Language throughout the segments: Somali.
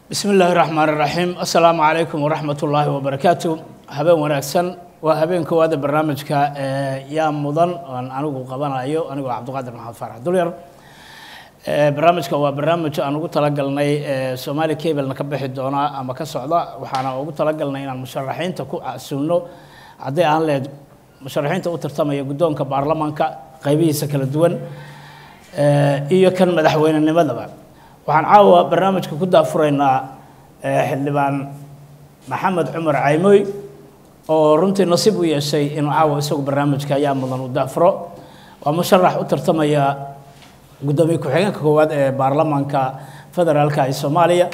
bismi illaahi raxmaan iraxiim assalaamu calaykum waraxmat ullaahi wabarakaatu habeen wanaagsan waa habeen koowaada barnaamijka yaa mudan oan anigu qabanayo anigoo cabdiqaadir maxamed faarax dulyar barnaamijka waa barnaamij aan ugu talagalnay soomaali cablena ka bixi doona ama ka socda waxaana ugu talagalnay inaan musharaxiinta ku casuulno hadday aan lehed musharaxiinta u tartamaya guddoonka baarlamaanka qaybihiisa kala duwan iyo kan madaxweynenimadaba waxaan caawa barnaamijka ku daafuraynaa xildhibaan maxamed cumar caymoy oo runtii nasiib u yeeshay inuu caawa isagu barnaamijka ayaa mudan u daafuro waa musharax u tartamaya guddoomiye ku-xigeenka koowaad ee baarlamaanka federaalka ee soomaaliya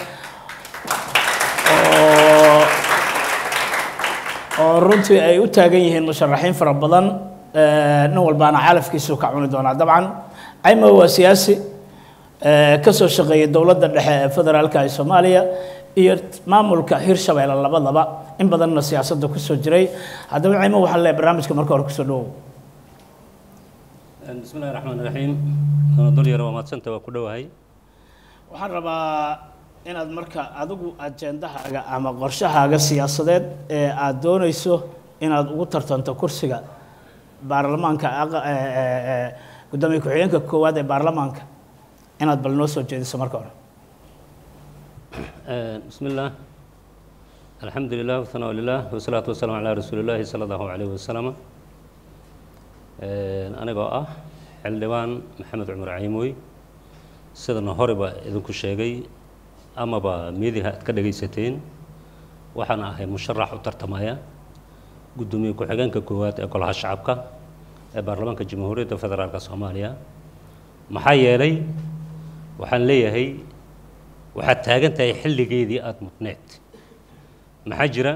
oo oo runtii ay u taagan yihiin musharaxiin fara badan nin walbaana calafkiisu ka cuni doonaa dabcan caymoy waa siyaasi ka soo shaqeeyay dowladda dhexe ee federaalka ee soomaaliya iyo maamulka hirshabeelle labadaba in badanna siyaasadda kusoo jiray haddaba caymo waxaan leeyahay barnaamijka marka hore kusoo dhawow bismi illahi raxmaan raxiim dul yar waa mahadsanta waa ku dhowahay waxaan rabaa inaad marka adigu ajendahaaga ama qorshahaaga siyaasadeed ee aada doonayso inaad ugu tartanto kursiga baarlamaanka guddoomiye ku-xigeenka koowaad ee baarlamaanka inaad bal noo soo jeediso marka hore bismi illaah alxamdu lilah wahanaa lilah wasalaatu wasalaamu calaa rasuuli llaahi sala allahu calayhi wasalam anigoo ah xildhibaan maxamed cumar caymoy sidana horeba idinku sheegay amaba miidiha aad ka dhagaysateen waxaan ahay musharax u tartamaya guddoomiye ku-xigeenka koowaad ee golaha shacabka ee baarlamaanka jamhuuriyadda federaalka soomaaliya maxaa yeelay waxaan leeyahay waxaad taagan tahay xilligeedii aada mudneed maxaa jira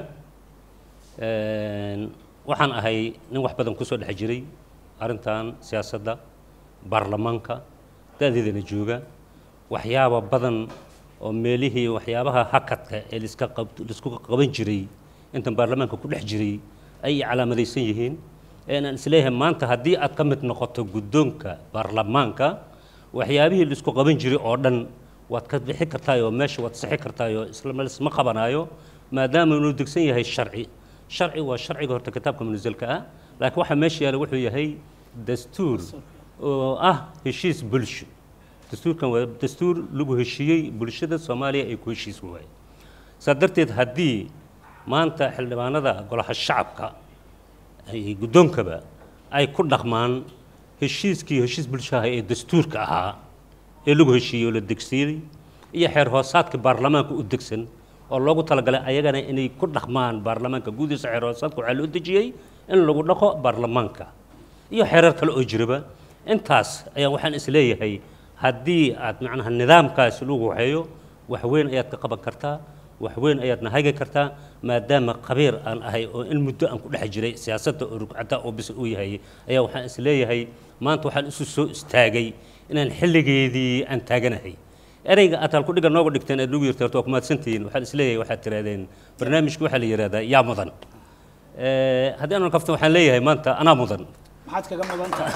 waxaan ahay nin wax badan kusoo dhex jiray arrintan siyaasadda baarlamaanka da-deedana jooga waxyaaba badan oo meelihii waxyaabaha hakadka ee liska qab laisku qaban jiray intan baarlamaanka ku dhex jiray ay calaamadaysan yihiin eenaan isleeyahay maanta haddii aad ka mid noqoto guddoonka baarlamaanka waxyaabihii laisku qaban jiray oo dhan waad ka bixi kartaayoo meesha waad sixi kartaayoo isma qabanaayo maadaama inuu degsan yahay sharci sharci waa sharciga horta kitaabka munasilka ah laakiin waxaa meesha yaala wuxuu yahay dastuur oo ah heshiis bulsho dastuurkan waa dastuur lagu heshiiyey bulshada soomaaliya ay ku heshiis waaye saa darteed haddii maanta xildhibaanada golaha shacabka ay guddoonkaba ay ku dhaqmaan heshiiskii heshiis bulshaha ee dastuurka ahaa ee lagu heshiiyey oo la degsiiyey iyo xeer hoosaadka baarlamaanka u degsan oo loogu talagalay ayagana inay ku dhaqmaan baarlamaanka guudiisa xeer hoosaadka waxaa loo dejiyey in lagu dhaqo baarlamaanka iyo xeerar kale oo jiraba intaas ayaan waxaan isleeyahay haddii aad macnaha nidaamkaasi lagu waxeeyo wax weyn ayaad ka qaban kartaa wax weyn ayaadna hagi kartaa maadaama qabiir aan ahay oo in muddo aan ku dhex jiray siyaasadda oo rugcadda oo bis uu yahay ayaa waxaan isleeyahay maanta waxaan isu soo istaagay inaan xilligeedii aan taaganahay ereyga aad halkudhiga nooga dhigteen aad nagu yirta horta waa kumaadsantihiin waxaan isleeyahay waxaad tirahdeen barnaamijka waxaa la yidhahdaa yaa mudan haddii aanan kaftan waxaan leeyahay maanta anaa mudan maxaad kaga mudan tahay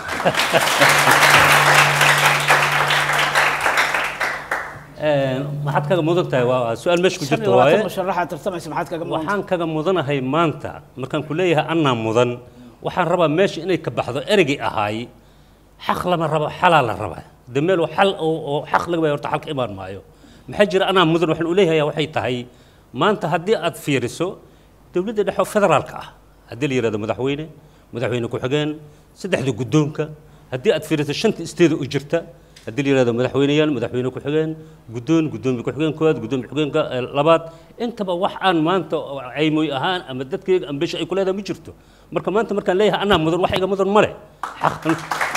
maxaad kaga mudan tahay waa su-aal meesha ku shan jirta iyo labaatan waaye musharaxaad tartamaysa maxaad kaga mudan tahay waxaan kaga mudanahay maanta markaan ku leeyahay anaa mudan waxaan rabaa meesha inay ka baxdo ereygii ahaay xaq lama rabo xalaa la rabaa de meel xal oo oo xaq laga baya horta xal ka imaan maayo maxaa jira anaa mudan waxaan u leeyahay waxay tahay maanta haddii aad fiiriso dowladda dhexe oo federaalka ah haddii la yidhahdo madaxweyne madaxweyne ku-xigeen saddexda guddoonka haddii aad fiiriso shanta isteeda u jirta haddii la yidhahdo madaxweyneyaal madaxweyne ku-xigeen guddoon guddoomiye ku-xigeen koowaad guddoomiye ku-xigeenka eh, labaad intaba wax aan maanta oo caymoy ahaan ama dadkayga ambesha ay ku leedahay ma jirto marka maanta markaan leeyahay anaa mudan wax iga mudan male xaq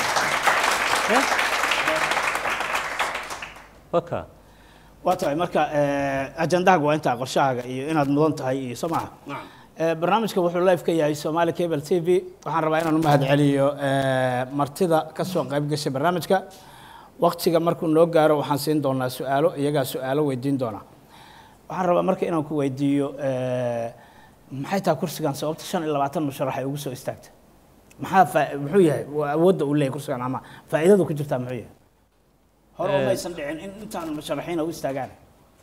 waka waa tahay marka ajendahaaga waa intaa qorshahaaga iyo inaad mudan tahay iyo soo maaha barnaamijka wuxuu live ka yahay Somali Cable TV waxaan rabaa inaan u mahad celiyo martida ka soo qayb gashay barnaamijka waqtiga markuu noo gaaro waxaan siin doonaa su'aalo iyagaa su'aalo weydiin doonaa waxaan rabaa marka inaan ku weydiiyo maxay tahay kursigan sababta shan iyo labaatan musharax ay ugu soo istaagtay maxaa faa- muxuu yahay waa awoodda uu leeyahay kursigan ama faa'iidadu ku jirtaa muxuu yahay hore umaysan dhicin in intaan musharaxiina u istaagaan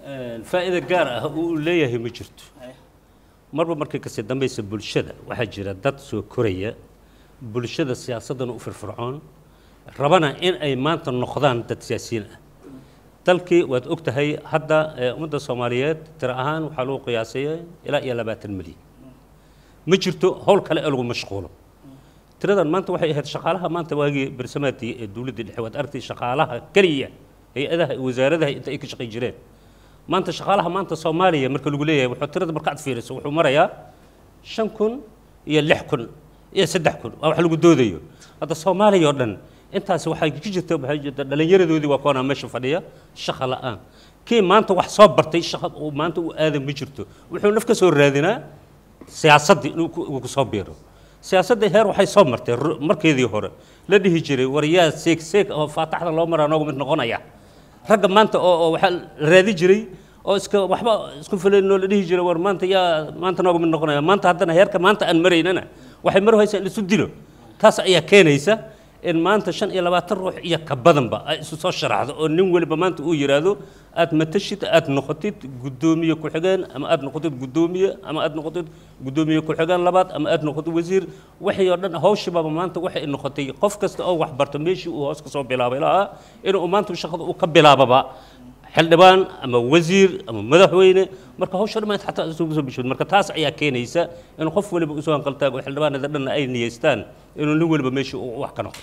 faa'iido gaar ah uu leeyahay ma jirto marba markay kasii dambaysa bulshada waxaa jira dad soo koraya bulshada siyaasaddan u firfircoon rabana in ay maanta noqdaan dad siyaasiyiin ah dalkii waad og tahay hadda ee, ummadda soomaaliyeed tiro ahaan waxaa lagu qiyaasaya ilaa iyo labaatan milyan ma jirto howl kale ee lagu mashquulo tiradan maanta waxay ahayd shaqaalaha maanta waagii bersamaadii ee dowladda dhexe waad aragtay shaqaalaha keliya hay-adaha iyo wasaaradaha inta ay ka shaqay jireen maanta shaqaalaha maanta soomaaliya marka lagu leeyahay wuxuu tirada markaad fiiriso wuxuu marayaa shan kun iyo lix kun iyo saddex kun waa wax lagu doodayo hadda soomaaliya oo dhan intaasi waxay ka jirta waxay jirta dhallinyaradoodii waa kuwanaa meesha fadhiya shaqa la'aan kii maanta wax soo bartay shaqa uu maanta u aadan ma jirto wuxuu naf ka soo raadinaa siyaasaddii inuu ku- uu ku soo biiro siyaasaddii heer waxay soo martay ru- markeedii hore la dhihi jiray war yaa seeg seeg oo faataxda loo maraa noogu mid noqonaya ragga maanta oo oo waxaa la raadi jiray oo iska waxba isku filaynoo la dhihi jiray war maanta yaa maanta nooga mid noqonaya maanta haddana heerka maanta aan maraynana waxay mar haysaa in la isu dilo taas ayaa keenaysa in maanta shan iyo labaatan ruux iyo ka badanba ay isu soo sharaxdo oo nin weliba maanta uu yidhaahdo aad matashid aad noqotid guddoomiye ku-xigeen ama aad noqotid guddoomiye ama aad noqotid guddoomiye ku-xigeen labaad ama aad noqotid wasiir waxay oo dhan hawshibaaba maanta waxay noqotay qof kasta oo wax barto meeshii uu hoos ka soo bilaabay lahaa inuu maanta shaqada uu ka bilaababa xildhibaan ama wasiir ama madaxweyne marka hawsha dhammaan xataa isugu soo bishooda marka taas ayaa keenaysa in qof waliba usoo hanqaltaago xildhibaanada dhanna ay niyeystaan inuu nin waliba meeshii uu wax ka noqdo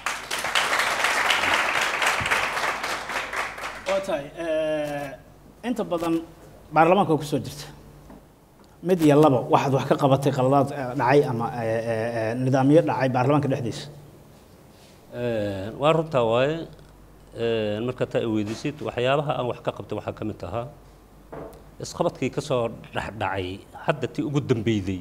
waa tahay inta badan baarlamaanka oo kusoo jirta mid iyo laba waxaad wax ka qabatay qaladaad eh, dhacay ama eh, eh, eh, nidaamyo dhacay baarlamaanka dhexdiisa waa runtaa waaye marka taa i weydiisid waxyaabaha aan wax ka qabtay waxaa ka mid ahaa isqabadkii ka soo dhexdhacay hadda tii ugu dambeyday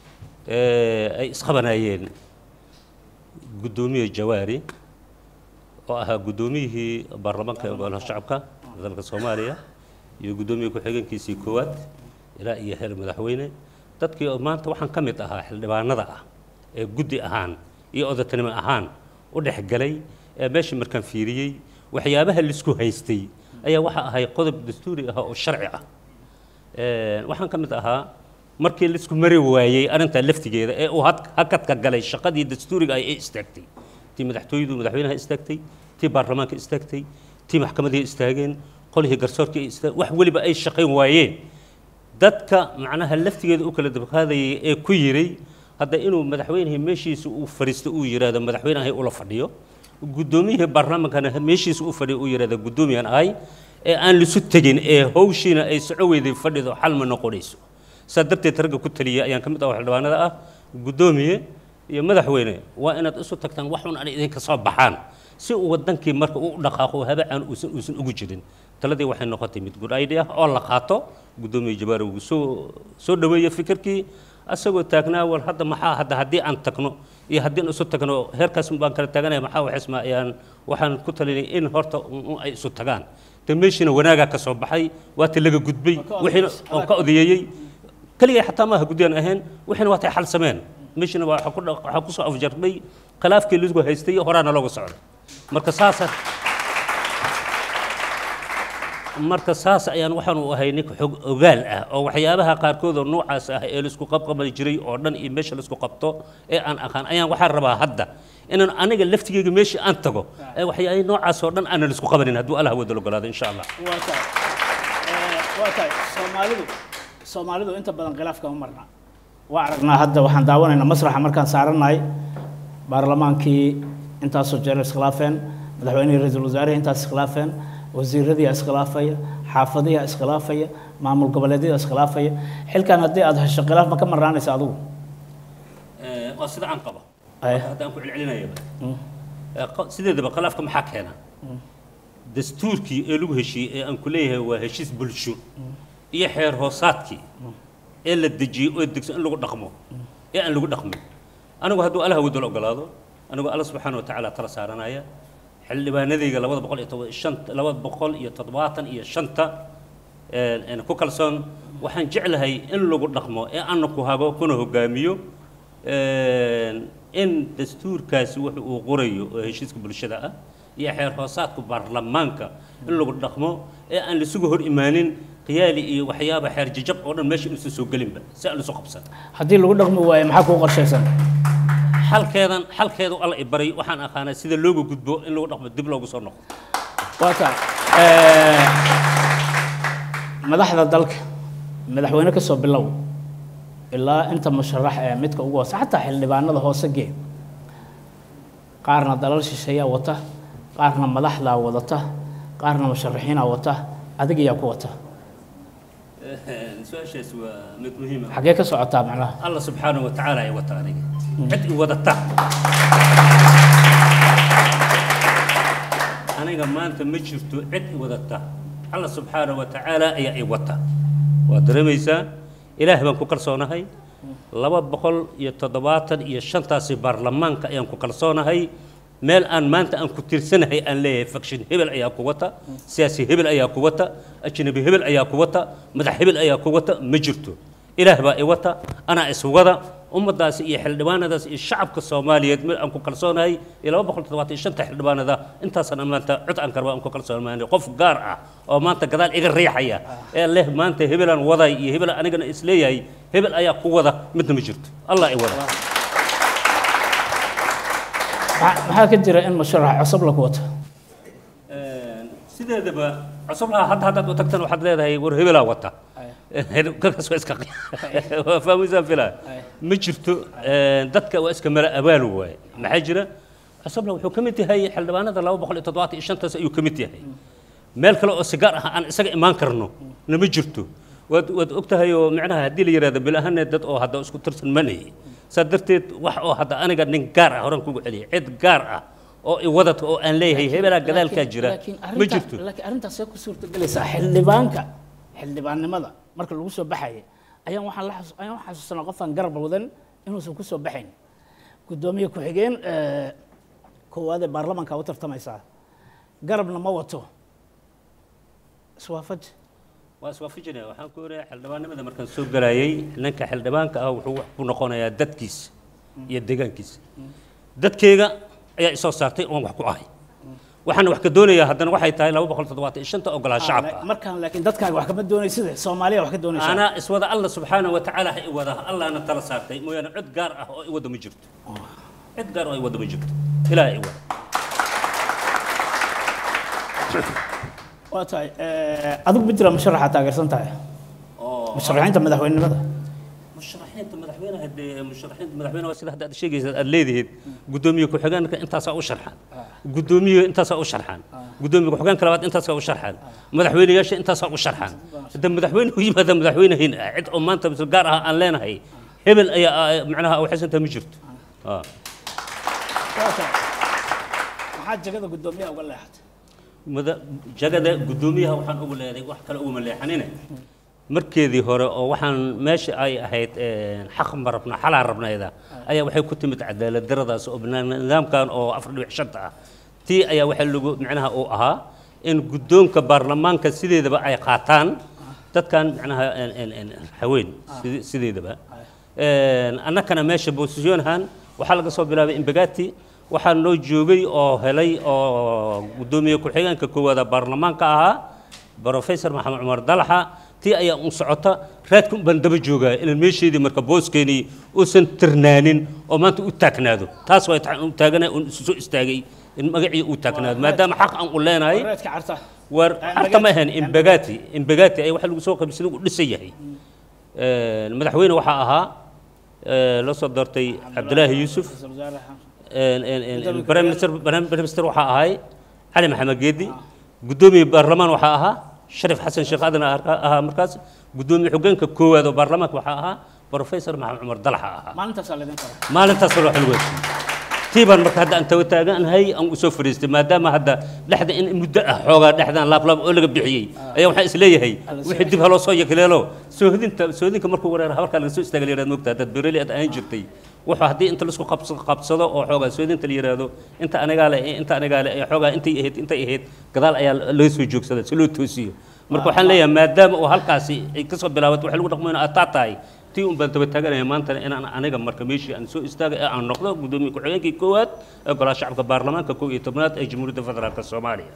ee ay isqabanayeen guddoomiye jawaari oo ahaa guddoomiyihii baarlamaanka ee golaha shacabka dalka soomaaliya iyo guddoomiye ku-xigeenkiisii koowaad ilaa iyo heer madaxweyne dadkii oo maanta waxaan ka mid ahaa xildhibaanada ah ee guddi ahaan iyo odatanimo ahaan u dhexgalay ee meesha markaan fiiriyey waxyaabaha laisku haystay ayaa waxa ahay qodob dastuuri ah oo sharci ah Een, waxaan ka mid ahaa markii laisku mari waayey arrintaa laftigeeda ee uu had- hakadka galay shaqadii dastuuriga ay istaagtay tii madaxtooyadu madaxweynaha istaagtay tii baarlamaanka istaagtay tii maxkamadii istaageen qolihii garsoorkii istaag wax weliba ay shaqayn waayeen dadka macnaha laftigeeda u kala dabqaadayay ee ku yiray hadda inuu madaxweynihii meeshiisa uu fadhiisto uu yidhaahdo madaxweynahay ula fadhiyo guddoomiyihii baarlamaankana meeshiisa u fadhiyo uu yidhaahdo guddoomiyan ahay ee aan lisu tegin ee hawshiina ay soco weyday fadhido xal ma noqonayso saa darteed ragga ku taliyay ayaan ka mid ah oo xildhibaanada ah guddoomiye iyo madaxweyne waa inaad isu tagtaan wax un aan idinka soo baxaan si uu wadankii marka uu u dhaqaaqo habacaan uusan uusan ugu jirin taladii waxay noqotay mid good idea oo la qaato guddoomiye jabaar uu soo soo dhaweeyey fikirkii asagoo taagnaa war hadda maxaa hadda haddii aan tagno iyo haddii aan isu tagno heerkaas baan kala taaganaya maxaa waxisma ayaan waxaan ku talinay in horta un- un ay isu tagaan de meeshiina wanaagaa ka soo baxay waata laga gudbay ka wixiina odayeysay. oo ka odayeeyey keligay xataa maaha guddiyaan ahayn wixiina waa tay xal sameen meeshiina waa waxaa ku dha- waxaa kusoo afjarmay khilaafkii laisku haystay horaana looga socday marka saasa marka saas ayaan waxaan u ahay ninka xog ogaal ah oo waxyaabaha qaarkood oo noocaas ah ee laisku qabqabali jiray oo dhan iyo meesha laisku qabto ee aan aqaan ayaan waxaan rabaa hadda inaan aniga laftigeyga meeshii aan tago ee waxyaabihii noocaas oo dhan aanan isku qabanin hadduu allah wada ogolaado insha allah waa tahay waa tahay soomaalidu soomaalidu inta badan khilaafka ma marna waa aragnaa hadda waxaan daawanaynaa masraxa markaan saarannahay baarlamaankii intaasoo jeer iskhilaafeen madaxweynihii ra-iisul wasaarihii intaas iskhilaafeen wasiiradii iskhilaafaya xaafadihi iskhilaafaya maamul goboleedyada iskhilaafaya xilkan haddii aad hesho khilaaf ma ka marnaanaysa adigu waa sida aan qabo Ay. hadda aan ku celcelinayaba Ee, qa- sideedaba khilaafka maxaa keena dastuurkii ee lagu heshiiyey ee aan ku leeyahay waa heshiis bulsho iyo xeer hoosaadkii ee la dejiyey oo degso in lagu dhaqmo ee aan lagu dhaqmin anigu hadduu allah wadal ogolaado anigu alla subxaana wa tacaala tala saaranaya xildhibaanadayga labada boqol iyo toban shanta labada boqol iyo toddobaatan iyo shanta een, een, ku kalsoon waxaan jeclahay in lagu dhaqmo ee ana ku hago kuna hogaamiyo een, in dastuurkaasi wuxu uu qorayo oo heshiiska bulshada ah iyo xeer hoosaadka baarlamaanka in lagu dhaqmo ee aan laisugu hor imaanin khiyaali iyo waxyaaba xeer jajab oo dhan meesha inuusan soo gelinba si aan isu qabsan haddii lagu dhaqmi waayo maxaa kuu qorshaysan xalkeedan xalkeedu alla i baray waxaan aqaanaa sida looga gudbo in lagu dhaqmo dib loogu soo noqdo waa tahay madaxda dalka madaxweyne ka soo bilow ilaa inta musharax ee midka ugu hoose xataa xildhibaanada hoose gee qaarna dalal shisheeyaa wata qaarna madaxdaa wadata qaarna musharaxiinaa wata adig ayaa ku wata su-aashaas waa mid muhiima xaggee ka socotaa macnaha alla subxaanahu wa tacaala ay wata aniga cid i wadata aniga maanta ma jirto cid i wadata alla subxaanahu wa tacaala ayaa i wata waad dareemaysaa ilaah baan ku kalsoonahay laba boqol iyo toddobaatan iyo shantaasi baarlamaanka ayaan ku kalsoonahay meel aan maanta aan ku tirsanahay aan leeyahay fakshin hebel ayaa ku wata siyaasi hebel ayaa ku wata ajnabi hebel ayaa ku wata madax hebel ayaa ku wata ma jirto ilaah baa i wata anaa iswada ummaddaasi iyo xildhibaanadaas iyo shacabka soomaaliyeed meel aan ku kalsoonahay iyo laba boqol toddobaatan iyo shanta xildhibaanada intaasana maanta cod aan karba aan ku kalsoonahay qof gaar ah oo maanta gadaal iga riixaya ee leh maanta hebelaan waday iyo hebel anigana isleeyahay hebel ayaa ku wada midna ma jirto allah i wada maxaa maxaa ka jira in musharax cusub la ku wato sideedaba cusublaha hadda haddaad u tagtan waxaad leedahay war hebelaa wata kaas waa iska waa fahmaysaan filaa ma jirto dadka waa iska mala abaal waaye maxaa jira cusubla wuxuu ka mid yahay xildhibaanada laba boqol iyo toddobaatan iyo shantaas ayuu ka mid yahay meel kale oo sigaar ah aan isaga imaan karno nama jirto waad waad ogtahay oo micnaha haddii la yidhahdo bil ahaanee dad oo hadda isku tirsan manayay saa darteed wax oo hadda aniga nin gaar ah horan kugu celiyay cid gaar ah oo i wadadka oo aan leeyahay hebelaa gadaalkaa jira laakiin ma arrintaas- jirto laakiin arrintaas see ku suurtagelaysaa xildhibaanka xildhibaannimada marka lagu soo baxaya ayaan waxaan la xasu- ayaan waxaan xasuusanaa qofaan garab wadan inuusan ku soo baxayn guddoomiye ku-xigeen eh, koowaad ee baarlamaanka u tartamaysaa garabna ma wato iswaafaj waa iswaafajinaya waxaan ku oranaya xildhibaanimada markaan soo galayay ninka xildhibaanka ah wuxuu wax ku noqonayaa dadkiisa iyo deegaankiisa dadkeyga ayaa isoo saartay oon wax ku ahay waxaan wax ka doonayaa haddana waxay tahay laba boqol toddobaatan iyo shanta ogolaha shacabka ah markaan laakiin dadkaaga wax kama doonaysid soomaaliya wax ka doonaysaa anaa iswada alla subxaanahu wa tacaala ha i wada allahna tala saartay mooyaane cid gaar ah oo i wada ma jirto cid gaar oo i wada ma jirto ilaah i wada waa tahay eh, adigu ma jira musharaxa taageersan tahay oo musharaxiinta madaxweynenimada musharaxiinta madaxweynaha dee musharaxiinta madaxweynaha waa sida hadda aad sheegaysa aad leedihiid guddoomiye ku-xigeenka intaasaa u sharxan guddoomiye intaasaa u sharxan guddoomiye ku-xigeenka labaad intaasaa u sharxan madaxweynayaasha intaasaa u sharxan hadda madaxweyne u yimaada madaxweynahin ah cid oo maanta mis gaar ah aan leenahay hebel ayaa ah, macnaha waxaysantaa ma jirto Ah. Waa tahay. maxaa jagada guddoomiyaha uga leexatay mada jagada guddoomiyaha waxaan ugu leeday wax kale uguma leexanine markeedii hore oo waxaan meesha ay ahayd een, xaq ma rabna xalaa rabnayda ayaa waxay ku timid cadaalad daradaas oo bana- nidaamkan oo afar dhibic shanta ah tii ayaa waxaa lagu micnaha uu ahaa in guddoonka baarlamaanka sideedaba ay qaataan dadkan micnaha een, een, een, haween side- sideedaba Een, annakana meesha bosisyoonhan waxaa laga soo bilaabay imbagati waxaa noo joogay oo helay oo guddoomiye ku-xigeenka koowaada baarlamaanka ahaa brofesor maxamed cumar dalaxa tii ayaa un socota raadka un baan daba joogaa ilan meesheedii marka booskeenii uusan tirnaanin oo maanta u taagnaado taas waa taxan u taaganay un isu soo istaagay in magacii uu taagnaado maadaama xaq aan u leenahay wareedka carta war Eh, harta ma Mbagati. ahayn imbagati imbagati ayaa waxa lagu soo qabsada uu dhisan yahay Een, madaxweyne waxaa ahaa ee, la soo doortay cabdilaahi yuusuf Ra'iisul wasaaraha. een, een, een, Gudoomiye prime minister prime minister waxaa ahay cali maxamed geedi guddoomiye baarlamaan waxaa ahaa sharif xasan sheekh aadan ahaa ahaa markaas guddoomiye xogeenka koowaad oo baarlamaanka waxaa ahaa professor maxamed cumar dalaxa ahaa maalintaasaa laydin qoray maalintaas waa xil weydiin tii baan marka hadda aan tawa taaganahay aan u soo fariistay maadaama hadda dhexda in muddo ah xoogaa dhexdaan laablaab oo laga bixiyey ayaa waxaan isleeyahay Alla soo wixii dib haloo soo yakleelo soohdinta soohdinka markuu wareer habarkaa laga soo istaaga la yihahdo mogtaa dad bereli aad ahaan jirtay wuxuu haddii inta laisku qabs- qabsado oo xoogaa soohdinta la yidhaahdo inta anigaa le iyo inta anigaa le ee xoogaa intay ahayd intay ahayd gadaal ayaa laga soo joogsada si loo toosiyo marka waxaan leeyahay maadaama uu halkaasi ay kasoo bilaabato waxa lagu dhaqmo in aad taa tahay tii un baan daba taaganaya maantana inaan aniga marka meeshii aan soo istaagay ee aan noqdo guddoomiye ku-xigeenkii koowaad ee golaha shacabka baarlamaanka kow iyo tobnaad ee jamhuuriyadda federaalka soomaaliya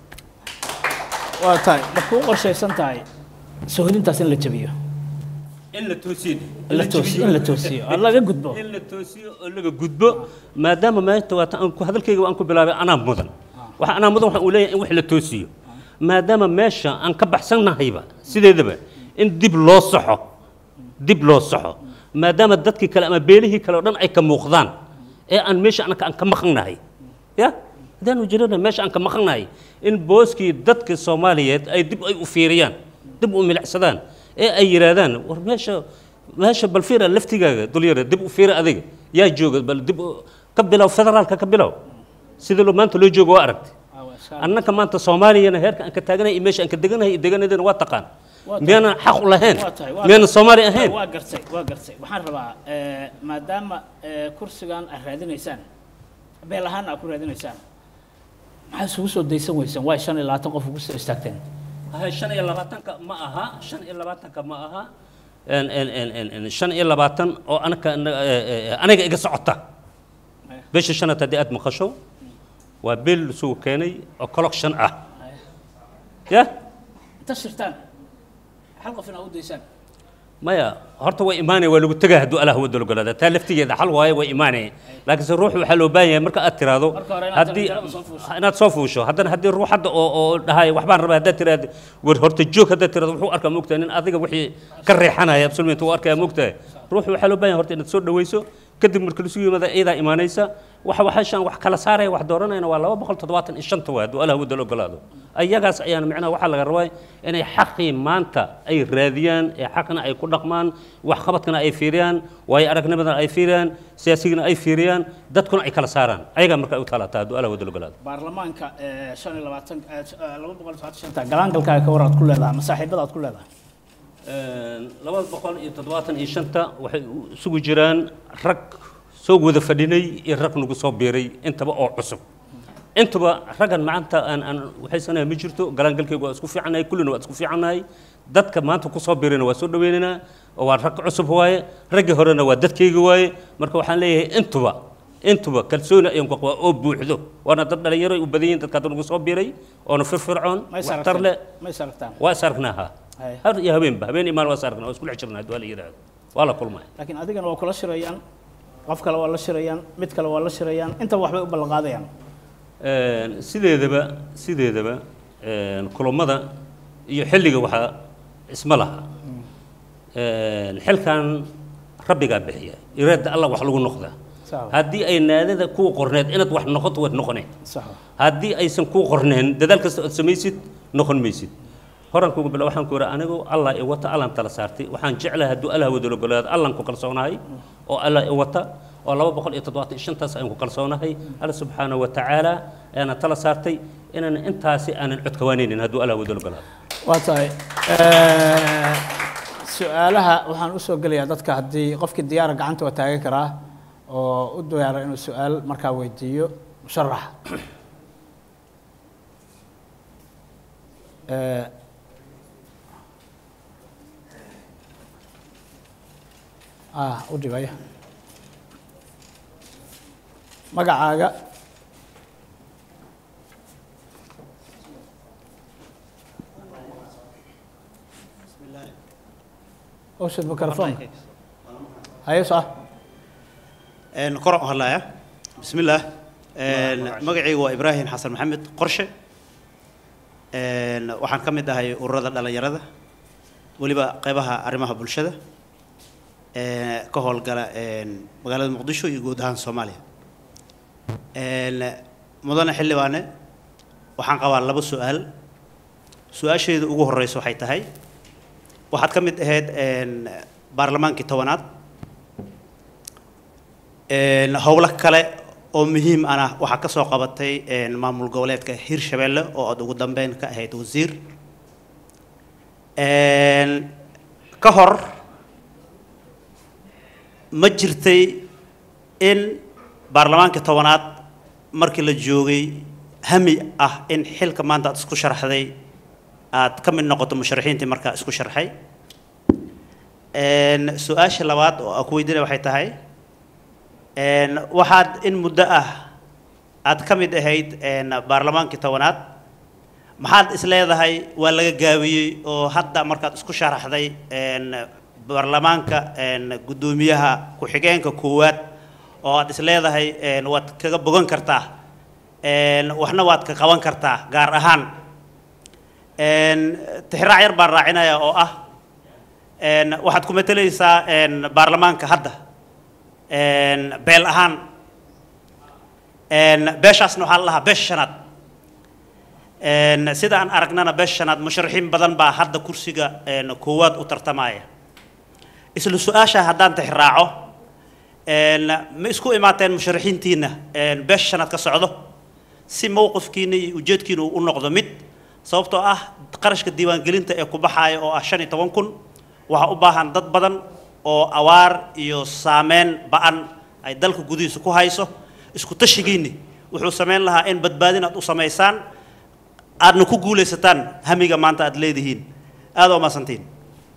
waa tahay ma kuu qorshaysan tahay sohodintaas in la jabiyo in la toosiyo in la toosiyo in la toosiyo oo laga gudbo in la toosiyo oo laga gudbo maadaama maanta waata aan ku hadalkayga aan ku bilaabay anaa mudan waxa anaa mudan waxaan uu leeyahay in wax la toosiyo maadaama meesha aan ka baxsannahayba sideedaba in dib loo saxo dib loo saxo maadaama dadkii kale ama beelihii kale oo dhan ay ka muuqdaan ee aan meesha anaka aan ka maqannahay ya haddaanu jirana meesha aan ka maqannahay in booskii dadka soomaaliyeed ay dib ay u fiiriyaan dib u milicsadaan ee ay yidhaahdaan war meesha meesha bal fiira laftigaaga dulyara dib u fiira adiga yaa jooga bal dib u- ka bilow federaalka ka bilow sida loo maanta loo joogo waa aragti annaka maanta soomaaliyana heerka aan ka taaganahay iyo meesha aan ka deganahay iyo deganadana waa taqaan Waa tahay. miyaanan xaq u lahayn Waa tahay, waa miyaanan tahay. soomaali ahayn waa gartay waa gartay waxaan rabaa eh, maadaama eh, kursigan aad raadinaysaan beel ahaan aad ku raadinaysaan maxaa isugu soo daysan weysaan waa shan iyo labaatan qof ugu soo istaagteen Aha, shan iyo labaatanka ma aha shan iyo labaatanka ma aha En- en- en- en- en, shan iyo labaatan oo anaka eh, eh, aniga iga socota bisha shanaad haddii aad maqasho waa beel isugu keenay oo collection ah ya inta shirtaan hal qof inaad u daysaan maya horta way imaanaya waa lagu tegaa hadduu allah wada ogolaada taa laftigeeda xal waaye way imaanaya laakiinse ruuxu waxaa loo baahan yahay marka aad tiraahdo Marka hore inaad haddii jaranjarada soo fuusho. inaad soo fuusho haddana haddii ruux hadda oo oo dhahay waxbaan rabaa haddaad tiraahdo war horta joog haddaad tiraahdo wuxuu arkaa moogtahay nin adiga wixii ka reexanaya absolument wuu arkaya moogtahay ruuxu waxaa loo baahan yahay horta inaad soo dhawayso kadib marka lasu yimaada iyadaa imaanaysa waxa waxashaan wax kala saaraya wax dooranayna waa laba boqol toddobaatan iyo shanta waa hadduu allah wada ogolaado ayagaas ayaana micnaha waxaa laga rabaa inay xaqii maanta ay raadiyaan ee xaqna ay ku dhaqmaan waxqabadkana ay fiiriyaan waayo aragnimadana ay fiiriyaan siyaasigana ay fiiriyaan dadkuna ay kala saaraan ayagaa marka ay u taalataa hadduu allah wada ogolaado baarlamaanka eh, shan iyo labaatan eh, laba boqol iyo todobaatan shanta galaangalkaaga ka war aad ku leedahay ama saaxiibada aad ku leedahay laba boqol iyo toddobaatan iyo shanta waxay isugu jiraan rag soo wada fadhinay iyo rag nagu soo biiray intaba oo cusub intuba raggan maanta aan aan waxaysanahay ma jirto galaangalkaygu waa isku fiicannahay kullina waa isku fiicannahay dadka maanta ku soo biirayna waa soo dhawaynaynaa oo waa rag cusub waaye raggii horena waa dadkayga waaye marka waxaan leeyahay intuba intuba kalsooni ayaan ku qabaa oo buuxdo waana dad dhalinyaro ay u badan yihiin dadka hadda nagu soo biiray oona firfircoon ma is waxtar leh aragtaan ma is aragtaan waa is aragnaa ha Hay. har iyo habeenba habeen imaan waa is aragnaa waa isku dhex jirnaa waa la yidhaahdo waa la kulmaya laakiin adigana waa kula shirayaan qof kale waa la shirayaan mid kale waa la shirayaan intaba waxbay u ballan qaadayaan Een, sideedaba sideedaba een, kulammada iyo xilliga waxaa isma laha Een, xilkan rabbigaa bixiya iraada allah wax lagu noqdaa Sawa. haddii ay naadada kuu qorneed inaad wax noqoto waad noqoneen sax wa. haddii aysan kuu qorneen dadaal kasta ood samaysid noqon maysid horan kugu bila waxaan ku yidhi anigu allah i wata allan tala saartay waxaan jeclahay hadduu allah wada ogolaado allan ku kalsoonahay oo allah i wata oo laba boqol iyo toddobaatan iyo shantaas ayaan ku kalsoonahay alla subxaanahu wa tacaala ayaana tala saartay inaan intaasi aanan codkawaanaynin hadduu allah wada ogolaado waa tahay Eh, su-aalaha waxaan u soo gelayaa dadka haddii qofkii diyaara gacanta waa taagan karaa oo u diyaara inuu su-aal markaa weydiiyo musharax Eh, ah u dhibaya magacaaga اوشد ميكروفون هاي صح een kor u hadlaya bismillaah een magacaygu waa ibraahim xasan maxamed qorshe een waxaan ka mid ahay ururada dhalinyarada weliba qeybaha arrimaha bulshada ee ka howlgala een magaalada muqdisho iyo guud ahaan soomaaliya een mudane xildhibaane waxaan qabaa laba su-aal su-aasheedu ugu horeysa waxay tahay waxaad ka mid ahayd een baarlamaankii tobanaad een howlo kale oo muhiim ana waxaa ka soo qabatay een maamul goboleedka hirshabelle oo aad ugu dambeyn ka ahayd wasiir een ka hor ma jirtay in baarlamaankii tobanaad markii la joogay hami ah in xilka maanta aad isku sharaxday aad ka mid noqoto musharaxiintii markaa isku sharxay Een, su-aasha labaad oo aan ku weydiinaya waxay tahay een, waxaad in muddo ah aad ka mid ahayd een, baarlamaankii tobanaad maxaad is leedahay waa laga gaabiyey oo hadda markaad isku sharaxday een, baarlamaanka een, guddoomiyaha ku-xigeenka koowaad oo aad is leedahay een, waad kaga bogan kartaa een, waxna waad ka qaban kartaa gaar ahaan een, tixraac yar baan raacinaya oo ah een, waxaad ku matelaysaa een, baarlamaanka hadda een, beel ahaan een, beeshaasna waxaa la lahaa beesha shanaad een, sida aan aragnana beesha shanaad musharaxiin badan baa hadda kursiga een, koowaad u tartamaya isla su-aasha haddaan tixraaco een, ma isku imaateen musharaxiintiina een, beesha shanaad ka socdo si mowqifkiina iyo ujeedkiina uu u noqdo mid sababtoo ah qarashka diiwaangelinta ee ku baxaaya oo ah shan iyo toban kun waxaa u baahan dad badan oo awaar iyo saameyn ba-an ay dalka gudihiisa ku hayso isku tashigiinni wuxuu samayn lahaa in badbaadin aad u samaysaan aadna ku guulaysataan hamiga maanta aad leedihiin aad oo maasantiin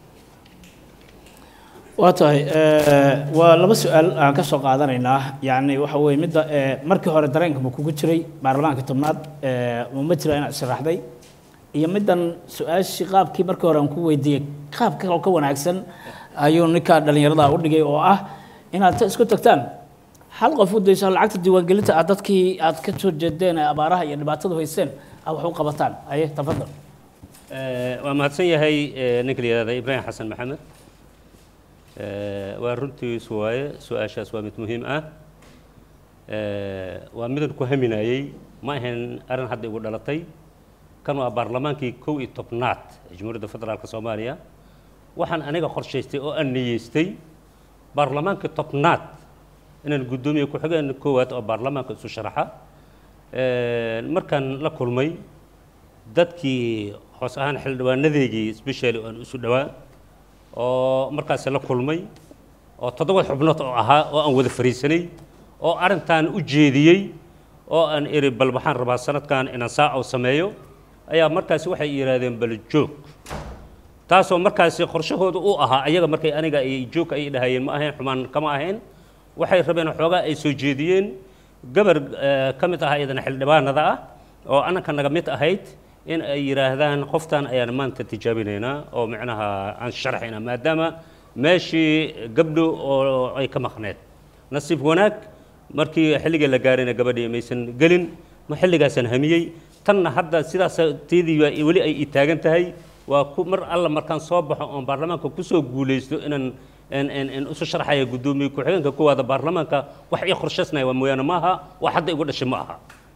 waa tahay eh, waa laba su-aal aan ka soo qaadanaynaa yacni waxa weeye midda eh, markii hore dareenka ma kugu jiray baarlamaanka tobnaad eh, ma ma jira inaad sharaxday iyo middan su-aashii qaabkii markii hore aan ku weydiiyey qaab kaloo ka wanaagsan ayuu ninka dhallinyarada u dhigay oo ah inaad ta isku tagtaan hal qof u dayso lacagta diiwaangelinta aad dadkii aad ka soo jeedeen ee abaaraha iyo dhibaatadu haysteen aad wax u qabataan aye tafadal Eh, waa mahadsan yahay eh, ninka la yidhahda ibraahim xasan maxamed Eh, waa runtiis waaye su-aashaas waa mid muhiim ah Eh, waa midan ku haminayey ma ahayn arrin hadda igu dhalatay kan waa baarlamaankii kow iyo tobnaad ee jamhuuriyadda federaalka soomaaliya waxaan aniga qorshaystay oo aan niyeystay baarlamaankii tobnaad inaan guddoomiye ku-xigeen koowaad oo baarlamaanka isu sharaxa Eh, markaan la kulmay dadkii hoos ahaan xildhibaanadeygii specially aan isu dhowaa oo markaasi la kulmay oo toddoba xubnood oo ahaa oo aan wada fariisanay oo arrintan u jeediyey oo aan iri bal waxaan rabaa sanadkan inaan saacow sameeyo ayaa markaasi waxay yidhaahdeen bal joog taasoo markaasi qorshahooda u ahaa ayaga markay aniga ay joog ay dhahayeen ma ahayn xumaan kama ahayn waxay rabeen xoogaa ay soo jeediyeen gabar eh, ka mid ah iyadana xildhibaanada ah oo annanka naga mid ahayd in ay yidhaahdaan qoftan ayaan maanta tijaabinaynaa oo micnaha aan sharaxaynaa maadaama meeshii gabdho oo ay ka maqneed nasiib wanaag markii xilligii la gaarayna gabadhii maysan gelin ma xilligaasaan hamiyey tanna hadda sidaas teedii waa weli ay ii taagan tahay waa ku mar alla markaan soo baxo oon baarlamaanka kusoo guulaysto inaan in in in isu sharxaya guddoomiye ku-xigeenka kuwaada baarlamaanka wax ii qorshaysnaya waa mooyaane ma aha wax hadda igu dhashay ma aha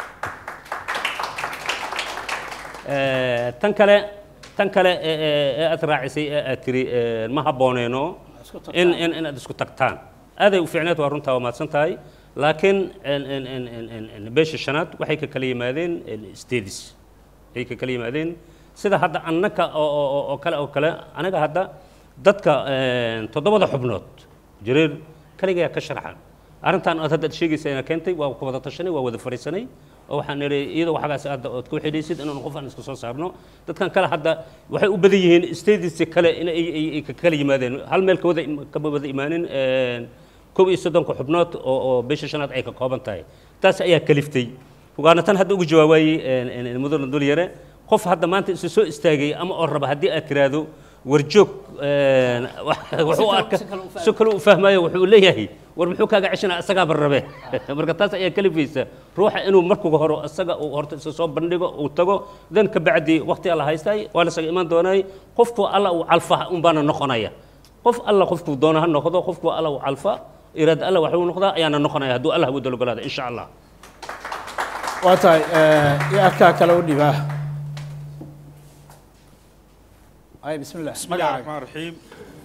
Eh, tan kale tan kale ee- ee ee aad raacisay ee aad tiri eh, ma habbooneeno in in inaad isku tagtaan aaday u fiicneed waa runtaa waa mahadsan tahay laakiin in in in in in in beesha shanaad waxay ka kala yimaadeen stadis ay ka kala yimaadeen sida hadda annaka oo oo oo- oo kale oo kale anaga hadda dadka eh, toddobada xubnood jareer kaligaa ka sharxan arrintan aad hadda sheegaysa ina keentay waa ku wada tashanay waa wada fariisanay oo waxaan nidhi iyadoo waxagaas hadda ood ku xidhaysid inaan qof aan iska soo saarno dadkan kale hadda waxay u badan yihiin stadiska kale in ay ay ay ka kala yimaadeen hal meel ka wada im- kama wada imaanin een, kow iyo soddonka xubnood oo oo bisha shanaad ay ka kooban tahay taas ayaa kaliftay waana tan hadda ugu jawaabayey een, een, mudane dul yare qof hadda maanta isu soo istaagay ama oo raba haddii aad tiraahdo warjoog een, wuxuu kale- arka si kale u fahmo. si kale u fahmayo wuxuu leeyahay war muxuu kaaga ceshanaa isagaaba rabe marka taas ayaa kalifaysa ruuxa inuu markuga horo isaga uu horta isa soo bandhigo uu tago dan ka bacdi waqti alla haystay waa lasaga imaan doonaay qofku alla uu calfa un baana noqonaya qof alla qofkuu doona ha noqdo qofku alla uu calfa iraada alla waxuu noqdaa ayaana noqonaya hadduu allah wada ogolaada insha allah waa tahay iyo adkaa kale u dhibaa ay bismillah بسم الله الرحمن الرحيم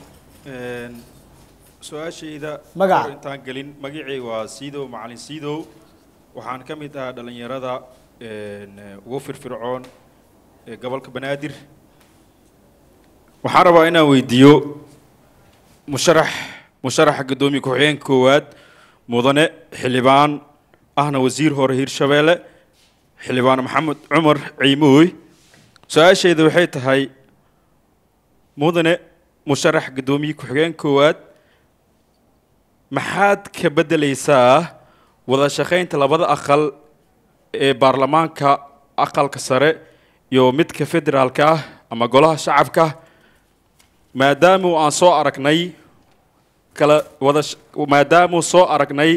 su-aashayda Magaca. hor intaan gelin magacay waa siidow macalin siidow waxaan ka mid ahaa dhallinyarada een, ugu firfircoon ee gobolka banaadir waxaan rabaa inaan weydiiyo musharax musharaxa guddoomiye ku-xigeenka koowaad mudane xildhibaan ahna wasiir hore hirshabeelle xildhibaan maxamed cumar ciimooy su-aashayda waxay tahay mudane musharax guddoomiye ku-xigeen koowaad maxaad ka beddeleysaa wada shaqaynta labada aqal ee baarlamaanka aqalka sare iyo midka federaalka ah ama golaha shacabka maadaamu aan soo aragnay kala wada sh- maadaamu soo aragnay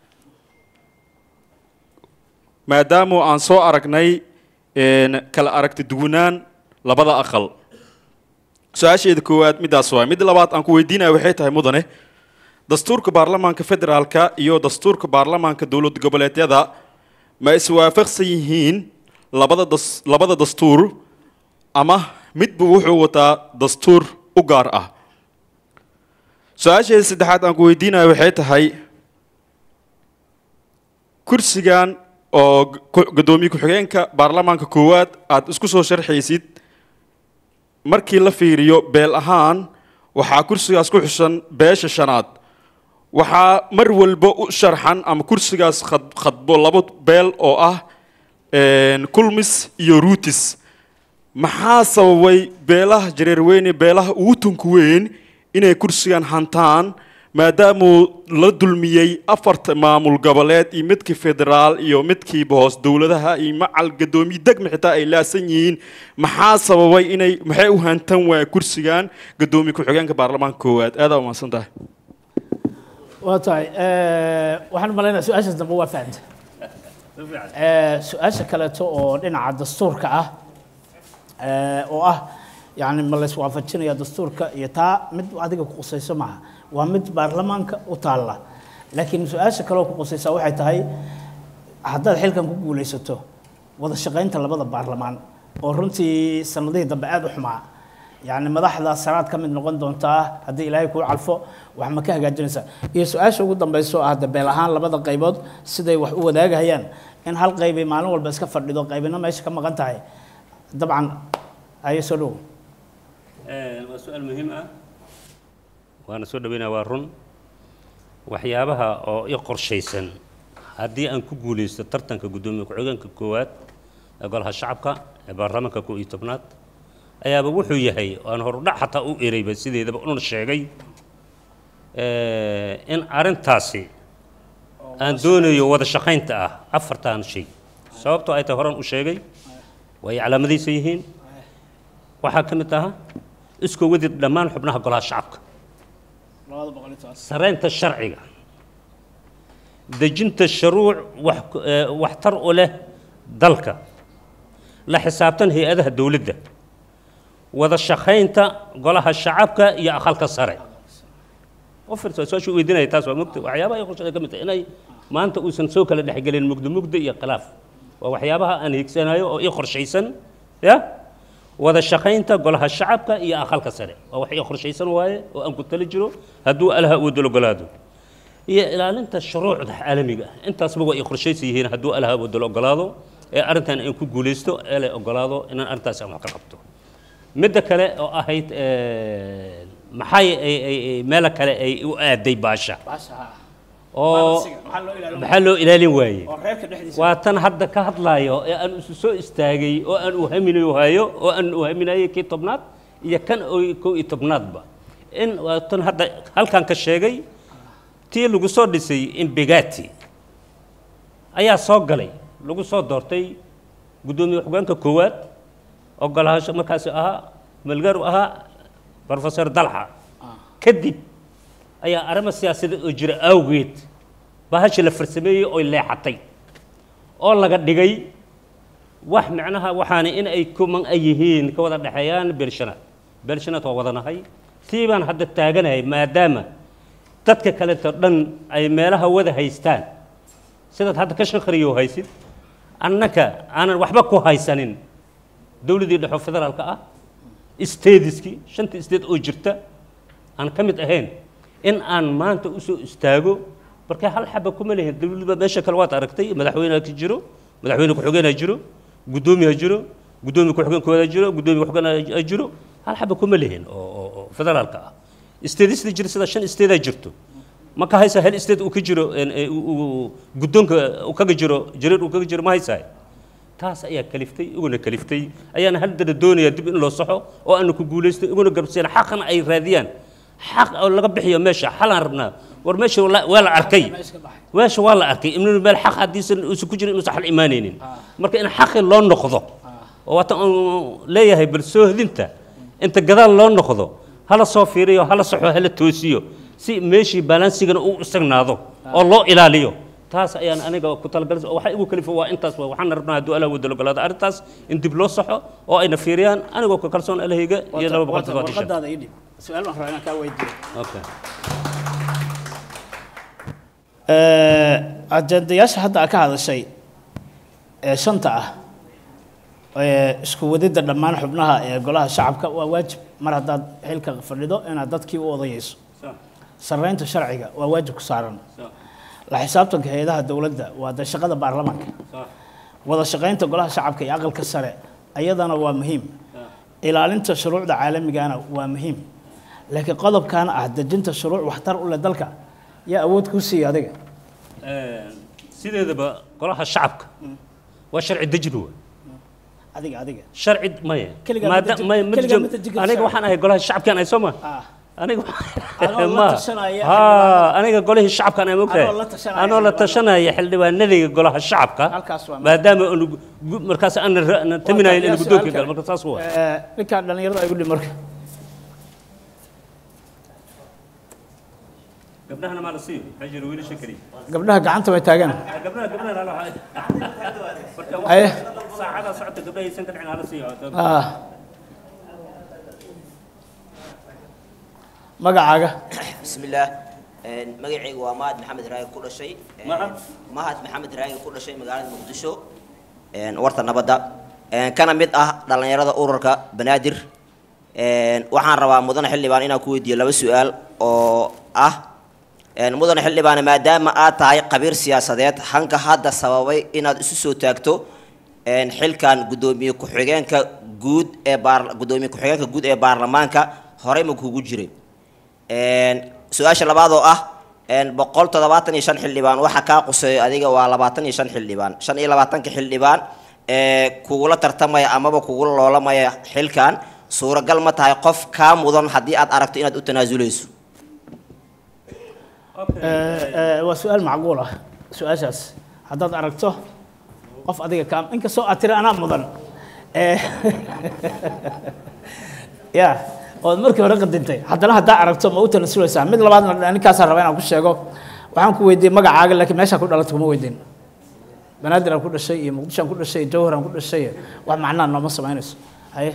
maadaamu aan soo aragnay een, kala aragti duwanaan labada aqal su-aasheeda koowaad middaas waay midda labaad aan ku weydiinaya waxay tahay mudane dastuurka baarlamaanka federaalka iyo dastuurka baarlamaanka dowlad goboleedyada ma iswaafaqsan yihiin labada das labada dastuur ama midba wuxuu wataa dastuur u gaar ah su-aasheeda saddexaad aan ku weydiinaya waxay tahay kursigan oo gu- guddoomiye ku-xigeenka baarlamaanka koowaad aad isku soo sharxaysid markii la fiiriyo beel ahaan waxaa kursigaas ku xusan beesha shanaad waxaa mar walba u sharxan ama kursigaas khad- khadbo labo beel oo ah een, kulmis iyo ruutis maxaa sababay beelaha jareerweyne beelaha ugu tunka weyn inay kursigan hantaan maadaamuu la dulmiyey afarta maamul goboleed iyo midkii federaal iyo midkiiba hoos dowladaha iyo macal gadoomiye degma xitaa ay laasan yihiin maxaa sababay inay maxay u hantan waaya kursigan gadoomiye ku-xigeenka baarlamaanka koowaad aadaa umahadsan tahay waa tahay eh, waxaan malaynaya su-aashaas dambe waa fahamta Eh, su-aasha kaleeto oo dhinaca dastuurka ah eh, oo ah yani ma layswaafajinaya dastuurka iyo taa mid adiga ku qusayso maaha waa mid baarlamaanka u taalla laakiin su-aasha kaleoo ku qusaysa waxay tahay haddaad xilkan ku guulaysato wada shaqaynta labada baarlamaan oo runtii sanadihii dambe aada u xumaa yani madaxda sanaad ka mid noqon doontaa haddii ilaahay kuu calfo wax ma ka hagaajinaysaa iyo su-aasha ugu dambayso ah dabeel ahaan labada qaybood siday wax u wadaagahayaan in hal qaybay maalin walba iska fadhido qaybina meesha ka maqan tahay dabcan ayo soo dhow waa su-aal muhiim ah waana soo dhaweynaya waa run waxyaabaha oo i qorshaysan haddii aan ku guulaysto tartanka guddoomiye ku-xigeenka koowaad ee golaha shacabka ee baarlamaanka koo iyo tobnaad ayaaba wuxuu yahay aan horudhac xataa u ereyba sideedaba una sheegay eh, in arrintaasi aan doonayo wada shaqaynta ah afartan shay sababtoo ay tahay horan u sheegay way calaamadaysan yihiin waxaa ka mid aha iskoo wadid dhammaan xubnaha golaha shacabka saraynta sharciga dejinta shuruuc wax eh, waxtar u leh dalka la xisaabtan hay-adaha dowladda wada shaqaynta golaha shacabka iyo aqalka sare u fiirsa su-aasha weydiinaya taas waa mugda waxyaabaha ay qorshaday ka mid tahay inay maanta uusan soo kala dhexgelin mugdo mugdo iyo khilaaf waa waxyaabaha aan hiigsanayo oo ii qorshaysan ya wada shaqaynta golaha shacabka iyo aqalka sare waa wax ii qorshaysan waaye oo aan ku tali jiro hadduu alaha uu ogolaado iyo ilaalinta shuruucda caalamiga ah intaasba waa ii qorshaysan yihiin hadduu alaha uu ogolaado ee arrintan aan ku guulaysto ee la ogolaado inaan arrintaas aan wax ka qabto midda kale oo ahayd eh, maxay ay ay- ay meelo kale ay u aaday baasha oo maxaa loo ilaalin waayey reerka dhexdiisa waa tan hadda ka hadlaayo ee aan isu soo istaagay oo aan u haminayo hayo oo aan u haminayay kii tobnaad iyo kan oo kow iyo tobnaadba in waa tan hadda halkan ka sheegay tii lagu soo dhisay imbigati ayaa soo galay lagu soo doortay guddoomiye xogeenka koowaad oo golahaasho markaasi ahaa malgaar u ahaa professor dalxa kadib ayaa arrimo siyaasadeed oo jira awgeed bahasha la farsameeyey oo leexatay oo laga dhigay wax macnaha waxaana in ay kuman ay yihiin ka wada dhexeeyaan beelshanaad beelshanaad waa wadanahay tii baan hadda taaganahay maadaama dadka kaleeto dhan ay meelaha wada haystaan sidaad hadda ka shaqariyo haysid annaka aanan waxba ku haysanin dowladdii dhexo federaalka ah stadiskii shanta state oo jirta aan ka mid ahayn in aan maanta usoo istaago marka hal xaba kuma lehin dowladba meesha kale waad aragtay madaxweyne ka jiro madaxweyne ku-xigeen ha jiro guddoomiye ha jiro guddoomiye ku-xigeen koowaad ha jiro guddoomiye ku-xigeen ha jiro hal xaba kuma lehin oo oo- oo federaalka ah stadista jira sida shan state jirto ma ka haysa hal state uu ka jiro een, ee, uu- uu- guddoonka uu kaga jiro jareer uu kaga jiro ma haysahay taas ayaa kaliftay iguna kaliftay ayaana haddana doonayaa dib in loo saxo oo aanu ku guulaysto iguna garbseen xaqna ay raadiyaan xaq oo laga bixiyo meesha xalaan rabnaa war meesha waa waa la arkay meesha waa la arkay ibnu meel xaq haddiisan uusan ku jirin inuusan xal imaanaynin marka in xaqi loo noqdo oo waata uu leeyahay bal soo hedinta inta gadaal loo noqdo hala soo fiiriyo hala saxo hala toosiyo si meeshii balansigana uu isagnaado oo loo ilaaliyo taas ayaan aniga ku talagalay oo waxa igu kalifo waa intaas waa waxaan rabnaa hadduu allah wada ogolaado arrintaas in dib loo saxo oo ayna fiiriyaan anigoo ka kalsoon alahayga iyo laba boqol toddobaatan shan warqadaada ii dhib su-aal baan rabaa inaan kaa weydiiyo okay ajendayaasha hadda aad ka hadashay ee shanta ah ee isku wadidda dhammaan xubnaha ee golaha shacabka waa waajib mar haddaad xilka fadhido inaad dadkii u odayayso sarreynta sharciga waa waajib ku saaran la xisaabtanka hay-adaha dowladda waa de shaqada baarlamaanka wada shaqaynta golaha shacabka iyo aqalka sare ayadana waa muhiim ilaalinta shuruucda caalamigana waa muhiim laakiin qodobkan ah dejinta shuruuc waxtar u leh dalka yaa awood kuu siiya adiga sideedaba golaha shacabka waa sharci dejin wa adiga adiga sharci maya Keligaa ma maada deji- maya ma keligaa deji- ma deji karto aniga sharci. waxaan ahay golaha shacabkaan ahay soo ma ah aniga Anoo la ma tashanaya ha xildhibaanada. aniga golihii shacabkaan ay mogtahay Anoo la tashanaya anoo la xildhibaanada. tashanaya xildhibaanadayga golaha shacabka Halkaas waa maadaama aanu gu- markaas aan taminayn in yaa guddoonka su'aal gal kale. marka saas waa Eh, ninkaan dhallinyarada ay gudhi marka gabdhahana maa la siiyo maxaa jira wiilasha keliya gabdhaha gacanta way taagaan gabdhaha gabdhaha hala Aye. saacada socota gabdhaha aysan ka dhicin hala siiyo ah magacaaga بسم الله magacaygu waa mahad maxamed raagi ku dhashay Mahad? mahad maxamed raagi ku dhashay magaalada muqdisho warta nabadda kana mid ah dhallinyarada ururka banaadir waxaan rabaa mudane xildhibaan inaan ku weydiiyo laba su-aal oo ah mudane xildhibaan maadaama aad tahay qabiir siyaasadeed hanka hadda sababay inaad isu soo taagto xilkan guddoomiye ku-xigeenka guud ee baar guddoomiye ku-xigeenka guud ee baarlamaanka horey ma kugu jiray su-aasha labaad oo ah boqol toddobaatan iyo shan xildhibaan waxa kaa quseeyo adiga waa labaatan iyo shan xildhibaan shan iyo labaatanka xildhibaan ee kugula tartamaya amaba kugula loolamaya xilkan suuragal ma tahay qof kaa mudan haddii aad aragto inaad u tanaasuleyso Eh, eh, waa su-aal macquul ah su-aashaas haddaad aragto qof adiga kaa inkastoo aad tiri anaa mudan Eh, ya ood markii hore qadintay haddana haddaa aragto ma u tanasulaysaa mid labaadna ninkaasaan raba inaan ku sheego waxaan ku weydiiyey magacaaga laakiin meeshaa ku dhalatay kuma weydiin banaadir aan ku dhashay iyo muqdisho aan ku dhashay iyo jawhar aan ku dhashay wax macnaa nooma samaynayso haye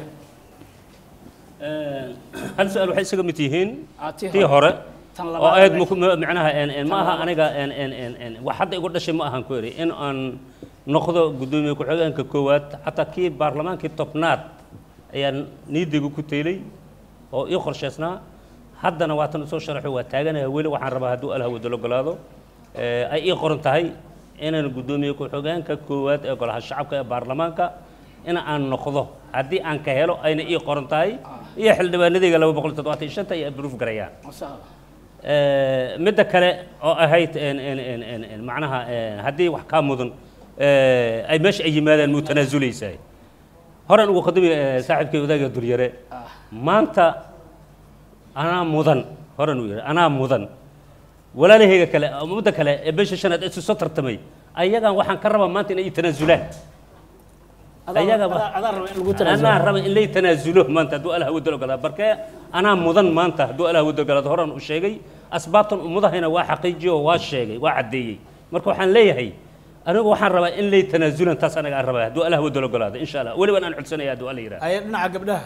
hal su-aal waxay isaga mid yihiin Ah, tii tii hore. hore Tan oo labaad aad ay- muku- ma- macnaha een- een ma aha labaad. aniga een- een- een- een, wax hadda igu dhashay ma ahan ku eri in aan noqdo guddoomiye ku-xigeenka koowaad xataa kii baarlamaankii tobnaad ayaan niidaygu ku teylay oo ii qorshaysnaa haddana waatan usoo sharaxo waa taaganaya weli waxaan rabaa hadduu allah wada ogolaado Eh, ay ii qoran tahay inaan guddoomiye ku-xigeenka koowaad ee golaha shacabka ee baarlamaanka in aan noqdo haddii aan ka helo ayna ii qoran tahay iyo xildhibaanadayga laba boqol toddobaatan iyo shanta ay abruuf garayaan Eh, midda kale oo ahayd een- een- een- een- een macnaha een, haddii wax kaa mudan eh, ay meesha ay yimaadaan muu tanaasuleysaa horaan ugu khadami eh, saaxiibkay wadaaga duryare maanta anaa mudan horaan uu yidhi anaa mudan walaalahayga kale ama mudda kale ee beesha shanaad isu soo tartamay ayagan waxaan ka rabaa maanta inay ii tanaasulaan ayaga ba- adaa raba in lagu anaa tanaasulo raba in lay tanaasulo maanta hadduu allah wada ogolaado barkee anaa mudan maanta hadduu allah wada ogolaado horaan u sheegay asbaabtan ummadahayna waa xaqiijiyo oo waa sheegay waa caddeeyey marka waxaan leeyahay anigu waxaan rabaa in lay tanaasulan taas anaga aan rabaa hadduu allah wada ogolaado insha allah weliban aan codsanaya hadduu alla yidhahdo haye dhinaca gabdhaha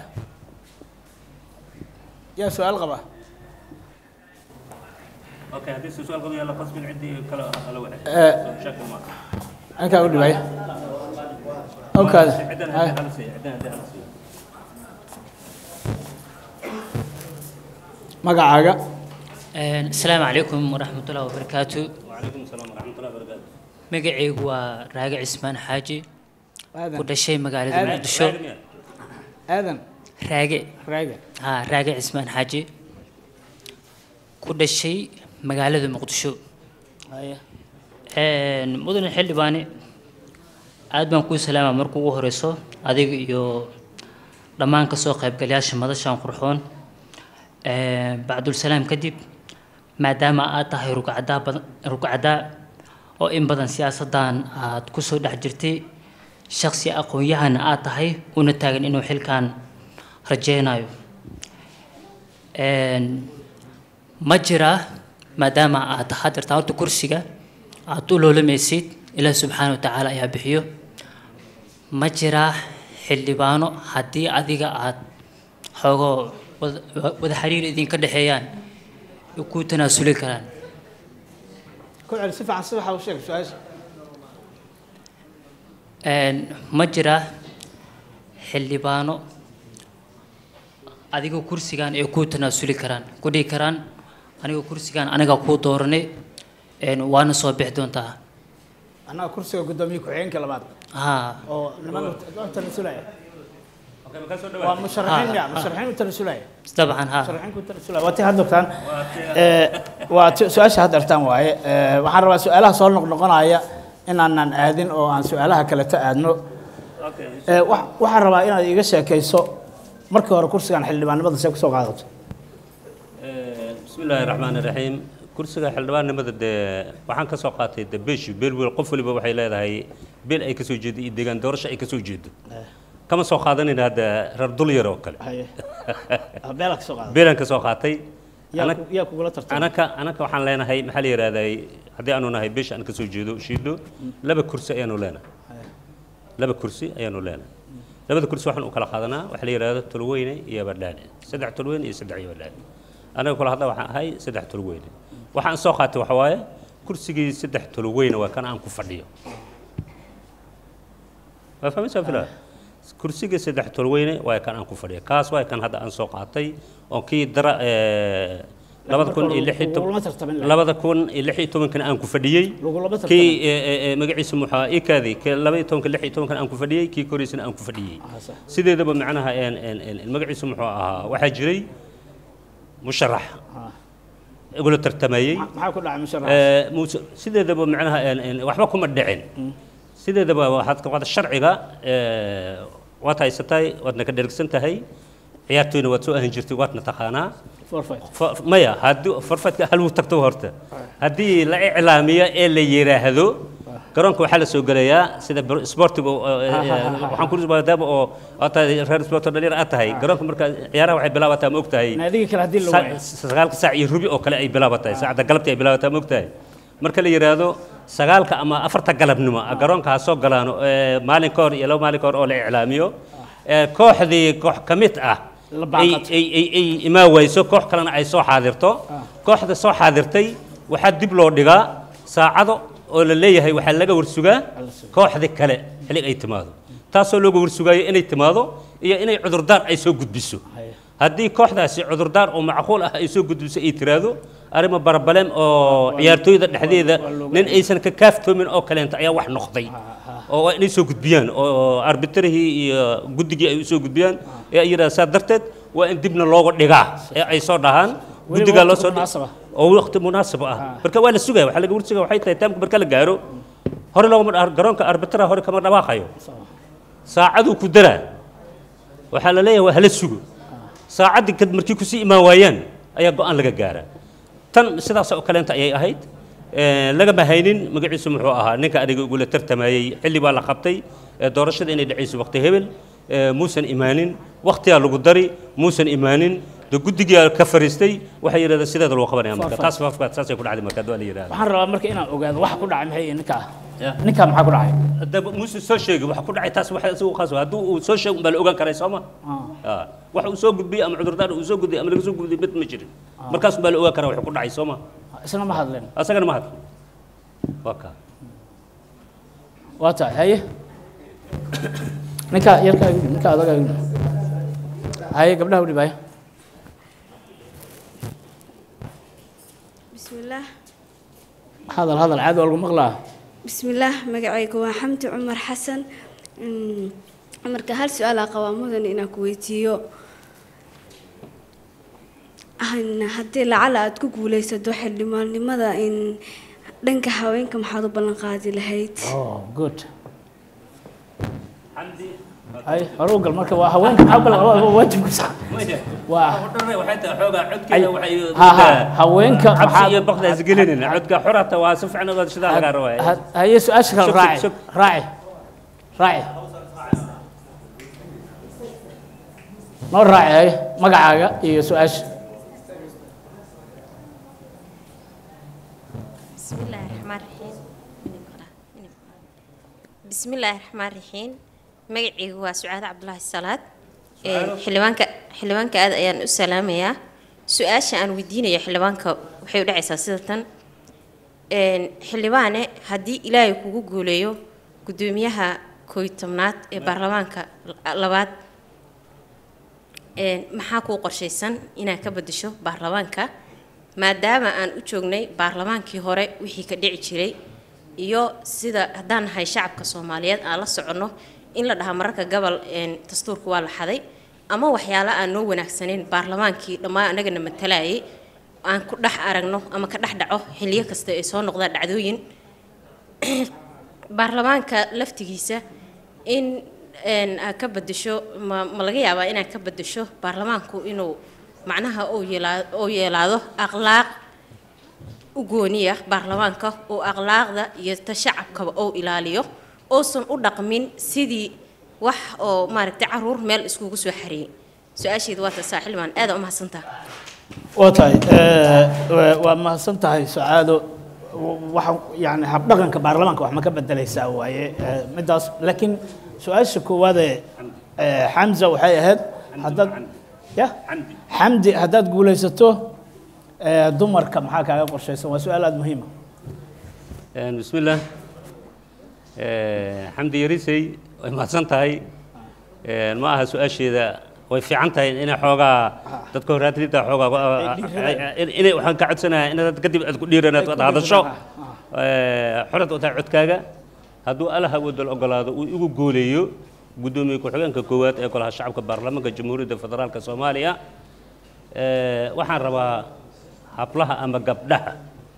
yaa su-aal qaba okay haddii si su-aal qado yalla qasbin ciddii kale ala wadaag Eh. shakil ma ankaa u dhibaya okaada ciddana haye haddii hala siiyo ciddana haddii hala siiyo magacaaga asalaamu calaykum waraxmatullahi wabarakaatu وعليكم السلام ورحمة الله وبركاته magacaygu waa raage cismaan xaaji ku aadan dhashay magaalada Aadan. muqdisho aadan raage raaga ha raage cismaan xaaji ku dhashay magaalada muqdisho haye mudane xildhibaane aad baan kuu salaamaa marka ugu horeyso adiga iyo dhammaan kasoo qaybgalayaasha madashan qurxoon Ee, bacdulsalaam kadib maadaama aad tahay rugcadaa badan rugcadaa oo in badan siyaasaddan aad kusoo dhex jirtay shaksi aqoon-yahana aad tahay una taagan inuu xilkan rajeynayo Een, ma jiraa maadaama aad hadirtaan horta kursiga aad u loolamaysid ilaah subxaana wa tacaala ayaa bixiyo ma jiraa xildhibaano haddii adiga aad xoogoo wada- wada xiriir idinka dhexeeyaan ay ku tanaasuli karaan ku celi si fiican si waxa u sheeg su-aasha Een, ma jiraa xildhibaano adiga kursigan ay ku tanaasuli karaan ku dhihi karaan aniga kursigan aniga kuu dooranay een, waana soo bixi doontaa annaga kursiga guddoomiye ku-xigeenka labaad haa oo niman u tanasulaya waa musharaxiin ya musharaxiin u tanasulaya dabcan haa musharaxiin ku tanasulaya waa tii had ogtaan waa ti- su-aasha had artaan waaye Ee, waxaan rabaa su-aalaha soo noqnoqonaya inaanan aadin oo aan su-aalaha kaleto aadno Ee, wa- waxaan rabaa inaad iiga sheekayso markii hore kursigan xildhibaannimada see kusoo qaadato bismi illaahi raxmaan iraxiim kursiga xildhibaannimada dee waxaan ka soo qaatay de beeshu beel wel qof waliba waxay leedahay beel ay ka soo jeedo iyo deegaan doorasho ay ka soo jeedo kama soo qaadanayna hadda reer dul yar oo kale haye beela ka soo qaada beelaan ka soo qaatay yaa Anag- ku- yaa kugula tartamay anaka anaka waxaan leenahay maxaa la yidhahday haddii aanu nahay beesha aan ka soo jeedo shiido laba kursi ayaanu leenahay laba kursi ayaanu leenahay labada kursi waxaan u kala qaadanaa waxa la yidhahdo tolweyne iyo badhaane saddex tolweyne iyo saddex iyo badhaane anaga kula hadla waxaan ahay saddex tolweyne waxaan soo qaatay waxa waaye kursigii saddex tolweyne waa kan aan ku fadhiyo waa fahmaysaa filaa kursiga saddex tolweyne waa kan aan ku fadhiyo kaas waa kan hadda aan soo qaatay oo kii dara ee, labada kun iyo lix iyo toban- Lagulama tartamin lahayd. labada kun iyo lix iyo tobankana aan ku fadhiyey Lagulama tartamin. kii ee, ee, ee, magaciisa muxuu ikaadi kii laba iyo tobanka lix iyo tobankan aan ku fadhiyey kii koreysana aan ku fadhiyey sax. sideedaba macnaha een een een magaciisa muxuu ahaa waxaa jiray musharax igula tartamayey maxaa ku dhacay musharax Ee, muuse- sideedaba macnaha een- een waxba kuma dhicin sideedaba waxaad ka wada sharciga ee, waad haysatay waadna ka dhergsan tahay ciyaartoyna waad soo ahan jirtay waadna taqaanaa forfeit Fa- maya haddii farfadka hal wuu tagto horta haddii la iclaamiyo ee la yidhaahdo garoonka waxaa la soo gelayaa sida br- sportiga oo, ee, waxaan ku maadaama oo aad tahay reer sporto dhalinyar aad tahay garoonka marka ciyaaraha waxay bilaabataa ma og tahay naadiga kale haddii la sa- waayo sagaalka saac iyo rubi oo kale ay bilaabatay saacadda galabtii ay bilaabataa ma ogtahay marka la yidhaahdo sagaalka ama afarta galabnimo garoonka ha soo galaano ee, maalin ka hor iyo laba maalin ka hor oo la iclaamiyo ee, kooxdii koox ka mid ah La ay baaqato. ay ay ay imaa wayso koox kalena ay soo xaadirto kooxda soo xaadirtay waxaa dib loo dhigaa saacado oo la leeyahay waxaa laga warsugaa kooxda kale xillig ay timaado taasoo looga warsugaayo inay timaado iyo inay cudurdaar ay soo gudbiso haddii kooxdaasi cudurdaar oo macquul ah ay soo gudbiso ay tiraahdo arrimo barbaleem oo ciyaartooyda dhexdeeda nin aysan ka kaaftoomin oo kaleenta ayaa wax noqday oo waa inay soo gudbiyaan oo arbitrihii iyo guddigii ay u soo gudbiyaan ee ay yidhahdaan saa darteed waa in dibna looga dhigaa ee ay soo dhahaan Weliba guddigaa loo waqti soo munaasab ah. oo waqti munaasab ah marka waa la sugaya waxaa laga warsugaa waxay tahay taamka marka la gaaro hore loogama dha- garoonka arbitra hore kama dhawaaqayo saacaduu ku daraa waxaa la leeyahay waa hala sugo saacaddii kad markii kusii imaan waayaan ayaa go-aan laga gaaraa tan sidaas oo kaleenta ayay ahayd Ee, lagama haynin magaciisu muxuu ahaa ninka aniga igula tartamayey xilli baa la qabtay ee, doorashada inay dhacayso waqti hebel ee, muusan imaanin waqtiyaa lagu dari muusan imaanin de guddigaa ka fariistay waxay yidhahdeen sideeda loo qabanaya marka taas faafkaad saasay ku dhacday marka waa la yidhahda waxaan rabaa marka inaan ogaado waxa ku dhacay maxay ninkaa ninkaa maxaa ku dhacay haddaba muuse soo sheegi waxa ku dhacay taas waxa isagu qaas hadduu uu soo sheego baa la ogaan karay sooma ah waxa uu soo gudbiyey ama cudurdaar uu soo gudbiyey ama laga soo gudbiyey mid ma jirin markaas baa la ogaan karaa waxa ku dhacay sooma isna ma hadleen asagana ma hadlo waa kaa waa tahay haye ninkaa yarkaa igu dhib ninkaa adagaa igu dhib haye gabdhaha u dhib haye بسم الله hadal hadal caadi waa lagu maqlaa بسم الله magacayga waa xamdi cumar xasan Mm, marka hal su-aal aa qabaa mudan inaan ku weydiiyo Aan- haddii lacala aad ku guuleysato xildhibaannimada in dhanka haweenka maxaad u ballan qaadi lahayd oh good hay hore u gal marka waa haweenka maxaa gal waa waajibku sax waa waxay tahay xoogaa codkeeda waxay ha ha haweenka cabsi maxaa iyo baqda isgelinayna codka xorata waa si fiican ogaad sidaa lagaa rabaa Ha- haye su-aasha kale Sug, raaci sug. raaci raaci noo raaci haye magacaaga iyo su-aasha بسم الله الرحمن الرحيم بسم الله الرحمن الرحيم magacaygu waa sucaad cabdulaahi salaad xildhibaanka xildhibaanka aad ayaan u salaamayaa su-aasha aan weydiinayo xildhibaanka waxay u dhacaysaa sida tan Een, xildhibaane haddii ilaahay kugu guuleeyo guddoomiyaha kooy tobnaad ee baarlamaanka labaad Een, maxaa kuu qorshaysan inaad ka beddesho baarlamaanka maadaama aan u joognay baarlamaankii hore wixii ka dhici jiray iyo sida haddaan nahay shacabka soomaaliyeed aan la soconno in la dhahaa mararka gobol een, dastuurka waa la xaday ama waxyaalo aan noo wanaagsanayn baarlamaankii dhammaan annagana matalayay aan ku dhex aragno ama ka dhex dhaco xilliyo kasta ay soo noqdaan dhacdooyin baarlamaanka laftigiisa in een, aad ka bedesho ma, ma laga yaabaa inaad ka bedesho baarlamaanku inuu macnaha uu yeelaa- uu yeelaado akhlaaq u gooniya baarlamaanka oo akhlaaqda iyo ta shacabkaba uu ilaaliyo uusan u dhaqmin sidii wax oo maaragtay caruur meel iskugu soo xareeyey su-aasheedu waa tasaa xildhibaan aada u mahadsantaha waa tahay eh, waa mahadsan tahay sacaado waxa yani habdhaqanka baarlamaanka wax ma ka bedelaysaa waaye eh, midaas laakiin su-aasha koowaadee eh, xamza waxay ahayd haddaad ya xamdi haddaad guulaysato eh, dumarka maxaa kaaga qorshaysan waa su-aal aada muhiima بسم الله حمدي يريسي way mahadsan tahay ma aha su-aasheeda way fiican tahay inay xoogaa dadka horaatida xoogaa inay waxaan ka codsanayaa inaad kadib aad ku dhiiranaad aad hadasho xorad u tahay codkaaga hadduu allaha wadal ogolaado uu igu gooleeyo guddoomiye ku-xigeenka koowaad ee golaha shacabka baarlamaanka jamhuuriyadda federaalka soomaaliya waxaan rabaa hablaha ama gabdhaha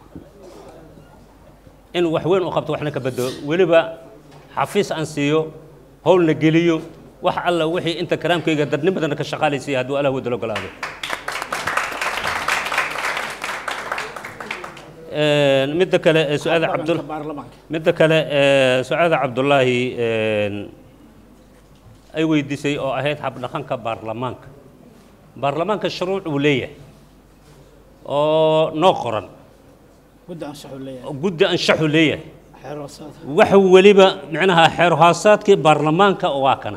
in wax weyn u qabto waxna ka bedelo weliba xafiis aan siiyo howlna geliyo wax alla wixii inta karaamkayga dadnimadana ka shaqaalaysiiya hadduu allah wadal ogolaado midda kale ee su-aada cabdul baarlamaanka midda kale ee su-aada cabdullaahi ay weydiisay oo ahayd habdhaqanka baarlamaanka baarlamaanka shuruuc uu leeyahay oo noo qoran guddi anshaxuu leeyahay guddi anshaxu leeyahay xeeroosaad waxa weliba micnaha xeer hoosaadkii baarlamaanka waa kana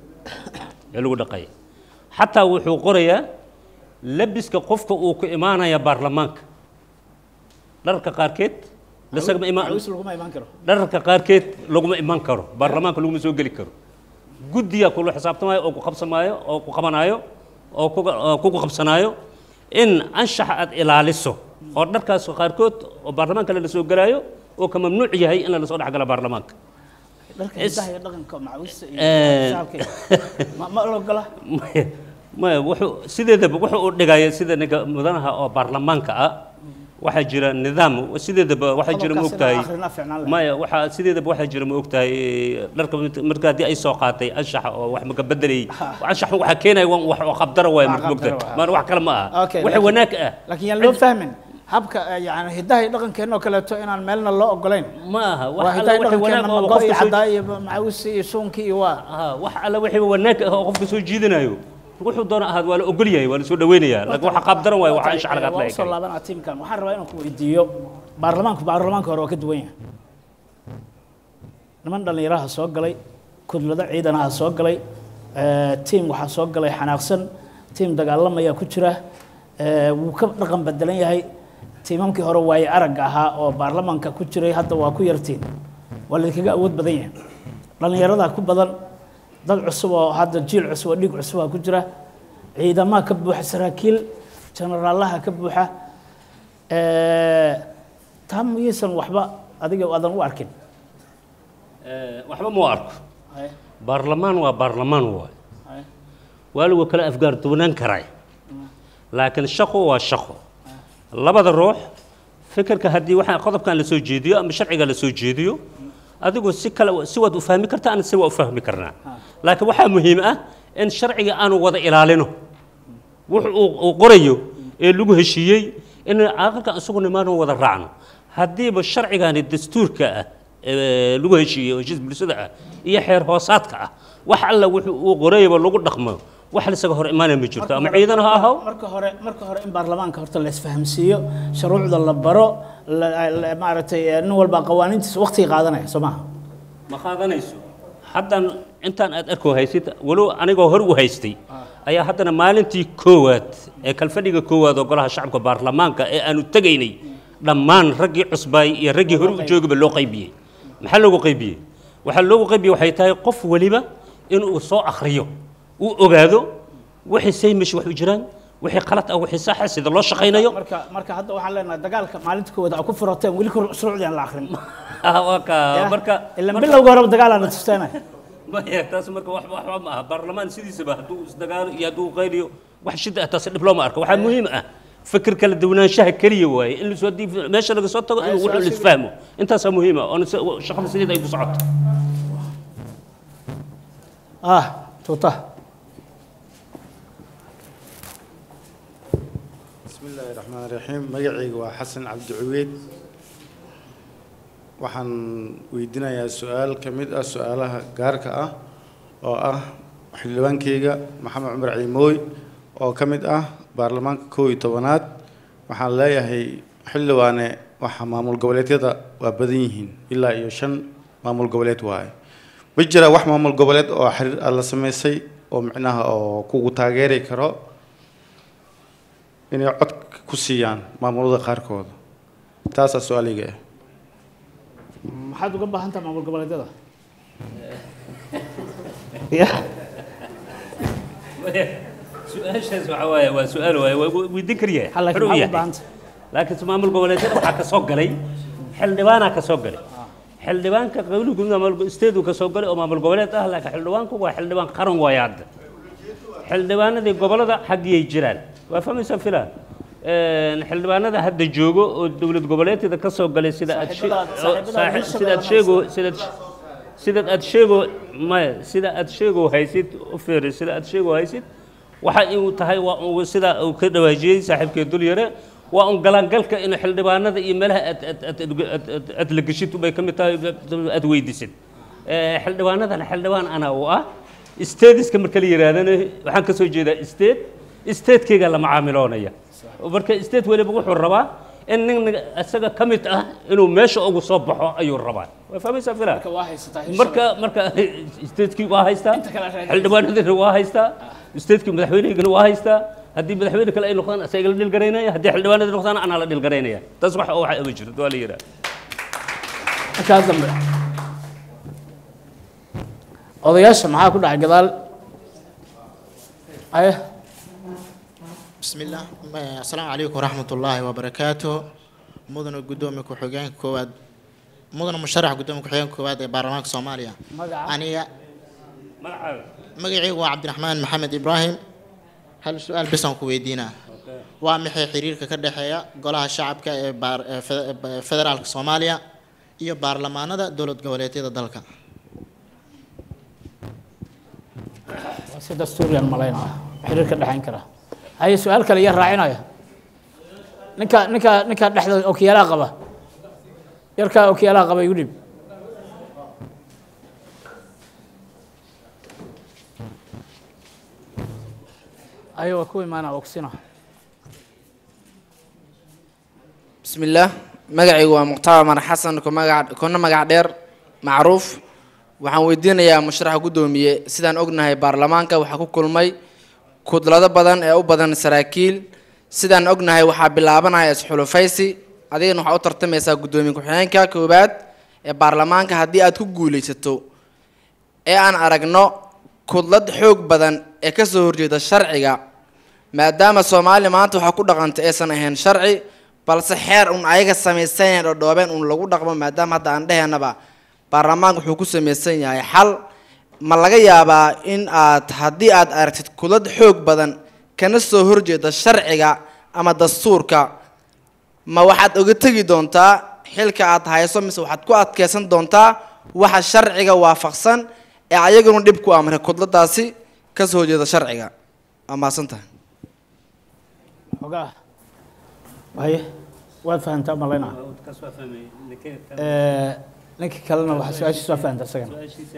ee lagu dhaqaya xataa wuxuu qorayaa labiska qofka uu ku imaanaya baarlamaanka dharka qaarkeed lasagama imaan macawis laguma imaan karo dharka qaarkeed laguma iman karo baarlamaanka laguma soo geli karo guddiyaa kula xisaabtamaayo oo ku qabsamaayo oo ku qabanaayo oo kuga oo kugu qabsanaayo in anshaxa aad ilaaliso oo dharkaas qaarkood oo baarlamaanka la soo gelaayo oo ka mamnuuc yahay in la soo dhex gala baarlamaanka dharka Is- hidaha iyo dhaqanka macawista iyo Eh. shacabka ma ma la ogola maya maya wuxuu sideedaba wuxuu u dhigaya sida ninka mudanaha oo baarlamaanka ah waxaa jira nidaam sideedaba waxaa jira ma Qodobkaas ogtahay inaan akhrina fiicnaan lahayd. maya waxaa sideedaba waxaa jira ma ogtahay dharka mid- marka haddii ay soo qaatay anshaxa oo wax maka bedelayay anshaxa waxaa keenaya waa wax oo qabdara waaya marka qabdara mogtahay waa. maana wax kale ma aha Okay, waxa laakiin- wanaag ah laakiin yaan loo fahmin habka eh, yani hidaha iyo dhaqankeenna oo kaleeto inaan meelna loo ogolayn ma aha wax waa alla hidaha iyo wixii wanaag dhaqankeenna oo ma go-i qofka soo caddaa iyo macawisi iyo suunkii iyo waa aha wax alla wixii wanaag ah oo qofka soo jiidanayo wuxuu doona ahaad waa la ogol yahay waa la soo dhaweynayaa laakiin waxa qaabdaran waayo waxa anshaxa laga waa usoo hadlaya laabanaa tiimkan waxaan rabaa inaan ku weydiiyo baarlamaanku baarlamaanka hore waa ka duwan yahay niman dhallinyaraha soo galay kudlado ciidanaha soo galay eh, tiim waxaa soo galay xanaaqsan tiim dagaalamaya ku jira eh, wuu ka dhaqan bedelan yahay tiimamkii hore waaye aragga ahaa oo baarlamaanka ku jiray hadda waa ku yartiin waa laydinkaga awood badan yahay dhallinyaradaa ku badan dad cusub oo hadda jiil cusub oo dhiig cusubaa ku jira ciidamaha ka buuxa saraakiil jenaraalaha ka buuxa Eh, taa miyaysan waxba adiga aadan u arkin Eh, waxba ma arko baarlamaan waa baarlamaan waay waa lagu kala afgaarduwanaan karay laakiin shaqo waa shaqo labada ruux fikirka haddii waxaa qodobkan la soo jeediyo ama sharciga la soo jeediyo adigu si kale si waad u fahmi kartaa ana si waa u fahmi karnaa laakiin waxaa muhiim ah in sharciga aanu wada ilaalino wuxuu uu- uu qorayo ee lagu heshiiyey in aqalka isagu nimaanu wada raacno haddiiba sharcigani dastuurka ah ee lagu heshiiyey oo heshiis bulshada ah iyo xeer hoosaadka ah wax alla wuxuu uu qorayaba lagu dhaqmo wax lisaga hor imaanaya ma jirto ama ciidan ha ahaw marka hore marka hore in baarlamaanka horta la isfahamsiiyo shuruucda la baro la- la- maaragtay eh, nin walba qawaaniintiisa waqtiga qaadanaya soo maha ma qaadanayso haddan intaan aad arko haysid walow anigoo hor u haystay ayaa haddana maalintii koowaad ee kalfadhiga koowaad oo golaha shacabka baarlamaanka ee aanu tegaynay dhammaan raggii cusbaay iyo raggii hore u joogaba loo qaybiyey maxaa loogu qaybiyey waxaa loogu qaybiyey waxay tahay qof waliba inuu soo akhriyo uu ogaado wixii saymish wax u jiraan wixii qalad ah wixii saxa sida loo shaqaynayo marka marka hadda waxaan leenahay dagaalka maalinta koowaad aa ku furateen weli kor shuruucdii aan la akrin Ah, waa ka- marka ila marka- bilowga horeba dagaal aan tusteynaya maya taas marka wax waxba ma aha baarlamaan sidiisaba hadduu isdagaalo iyo hadduu qayliyo wax shida ah taas dhib looma arko waxaa muhiim ah fikir kala duwanaanshaha keliya waaye in lasoo diif meesha laga soo tago in wuxuu lisfahmo intaasaa muhiim ah oona si- shaqada sideeda ay ku socoto ah tuuta بسم الله الرحمن الرحيم magacayga waa xasan cabdi cuweyd waxaan weydiinayaa su-aal ka mid ah su-aalaha gaarka ah oo ah xildhibaankeyga maxamed cumar ciimooy oo ka mid ah baarlamaanka kow iyo tobanaad waxaan leeyahay xildhibaane waxa maamul goboleedyada waa badan yihiin ilaa iyo shan maamul goboleed waaye ma jira wax maamul goboleed oo xiriir ah la sameysay oo micnaha oo kugu taageeri karo inay cod ku siiyaan maamulada qaarkooda taasaa su-aaliga ah maxaad uga baahan tahay maamul goboleedyada ya su-aashaas waxa waaye waa su-aal waaye waa weydiin kariya Ha, laakiin xor u maxaad u yahay. baahantay? laakiin maamul goboleedyada waxaa ka soo galay xildhibaanaa ka soo galay xildhibaanka qawli guud maamul isteedu ka soo galay oo maamul goboleed ah laakiin xildhibaanku waa xildhibaan qaran waaye hadda xildhibaanadii gobolada xaggiyay jiraan waa fahmaysaa filaan Een, xildhibaanada hadda joogo oo dowlad goboleedyada ka soo galay sida aad she- Saaxiibadaada- oo saaxiibadaada saaxib- sida aad sheego sida aad- sida aad sheego maya sida aad sheego haysid u fiiri sida aad sheego haysid waxa uu tahay waa uu sida uu ka dhawaajiyey saaxiibkee dul yare waa un galaangalka in xildhibaanada iyo meelaha aad aad aad aad- aad aad aad la geshid bay ka mid tahay aad weydiisid Eh, xildhibaanadan xildhibaan ana u ah stadiska marka la yidhaahdana waxaan ka soo jeedaa state statekeyga la macaamiloonaya marka state weliba wuxuu rabaa in nin isaga ka mid ah inuu meesha ugu soo baxo ayuu rabaa waa fahmaysaa filaa marka waa haysataa marka marka statekii waa haystaa Inta kale reer- xildhibaanadina waa haystaa statekii madaxweynehigana waa haystaa haddii madaxweyne kale ay noqdaan isaga la dhilgaraynaya haddii xildhibaanada noqdaan anaa la dhilgaraynaya taas wax waxa ama jirto waa la yidhaha markaa dambe odayaasha maxaa ku dhacay gadaal aye بسم الله ما- السلام عليكم ورحمة الله وبركاته مدن قدومي كحوجان كواد مدن مشرح قدومي كحوجان كواد برلمان الصومالية magaca أنا magacaaga مقعي عبد الرحمن محمد إبراهيم هل السؤال بس أنكو ويدينا ومحي حريرك كدحيا قولها الشعب كفدرال الصومالية iyo baarlamaanada dowlad goboleedyada dalka waa si dastuuriyan malaynaya xiriir ka dhexayn kara haye su-aal kale iyo raacinaya ninka ninka ninka dhexda okiyaalaha qaba yarkaa okiyaalaha qaba igu dhib aye waa ku imaana oksina بسم الله مقعي ومقتضى مر حسن كمقع كنا مقع دير معروف waxaan weydiinayaa musharaxa guddoomiye sidaan ognahay baarlamaanka waxaa ku kulmay kudlado badan ee u badan saraakiil sidaan ognahay waxaa bilaabanaya isxulufaysi adigana waxaa u tartamaysaa guddoomiye ku-xigeenka koowaad ee baarlamaanka haddii aad ku guulaysato ee aan aragno kudlad xoog badan ee kasoo horjeeda sharciga maadaama soomaaliya maanta waxaa ku dhaqanta aysan ahayn sharci balse xeer un ayaga samaysanyaen oo dhoobeen un lagu dhaqmo maadaama hadda aan dheheenaba baarlamaanka wuxuu ku samaysan yahay xal ma laga yaabaa in aad haddii aad aragtid kudlad xoog badan kana soo horjeeda sharciga ama dastuurka ma waxaad oga tegi doontaa xilka aad hayso mise waxaad ku adkeysan doontaa waxa sharciga waafaqsan ee ayaguna dhib ku amray kudladaasi kasoo horjeeda sharciga waa mahadsantahay xogaa waye waad fahantaa malaynaa ninka kalena waxaa su-aashiisa waa fahanta isagana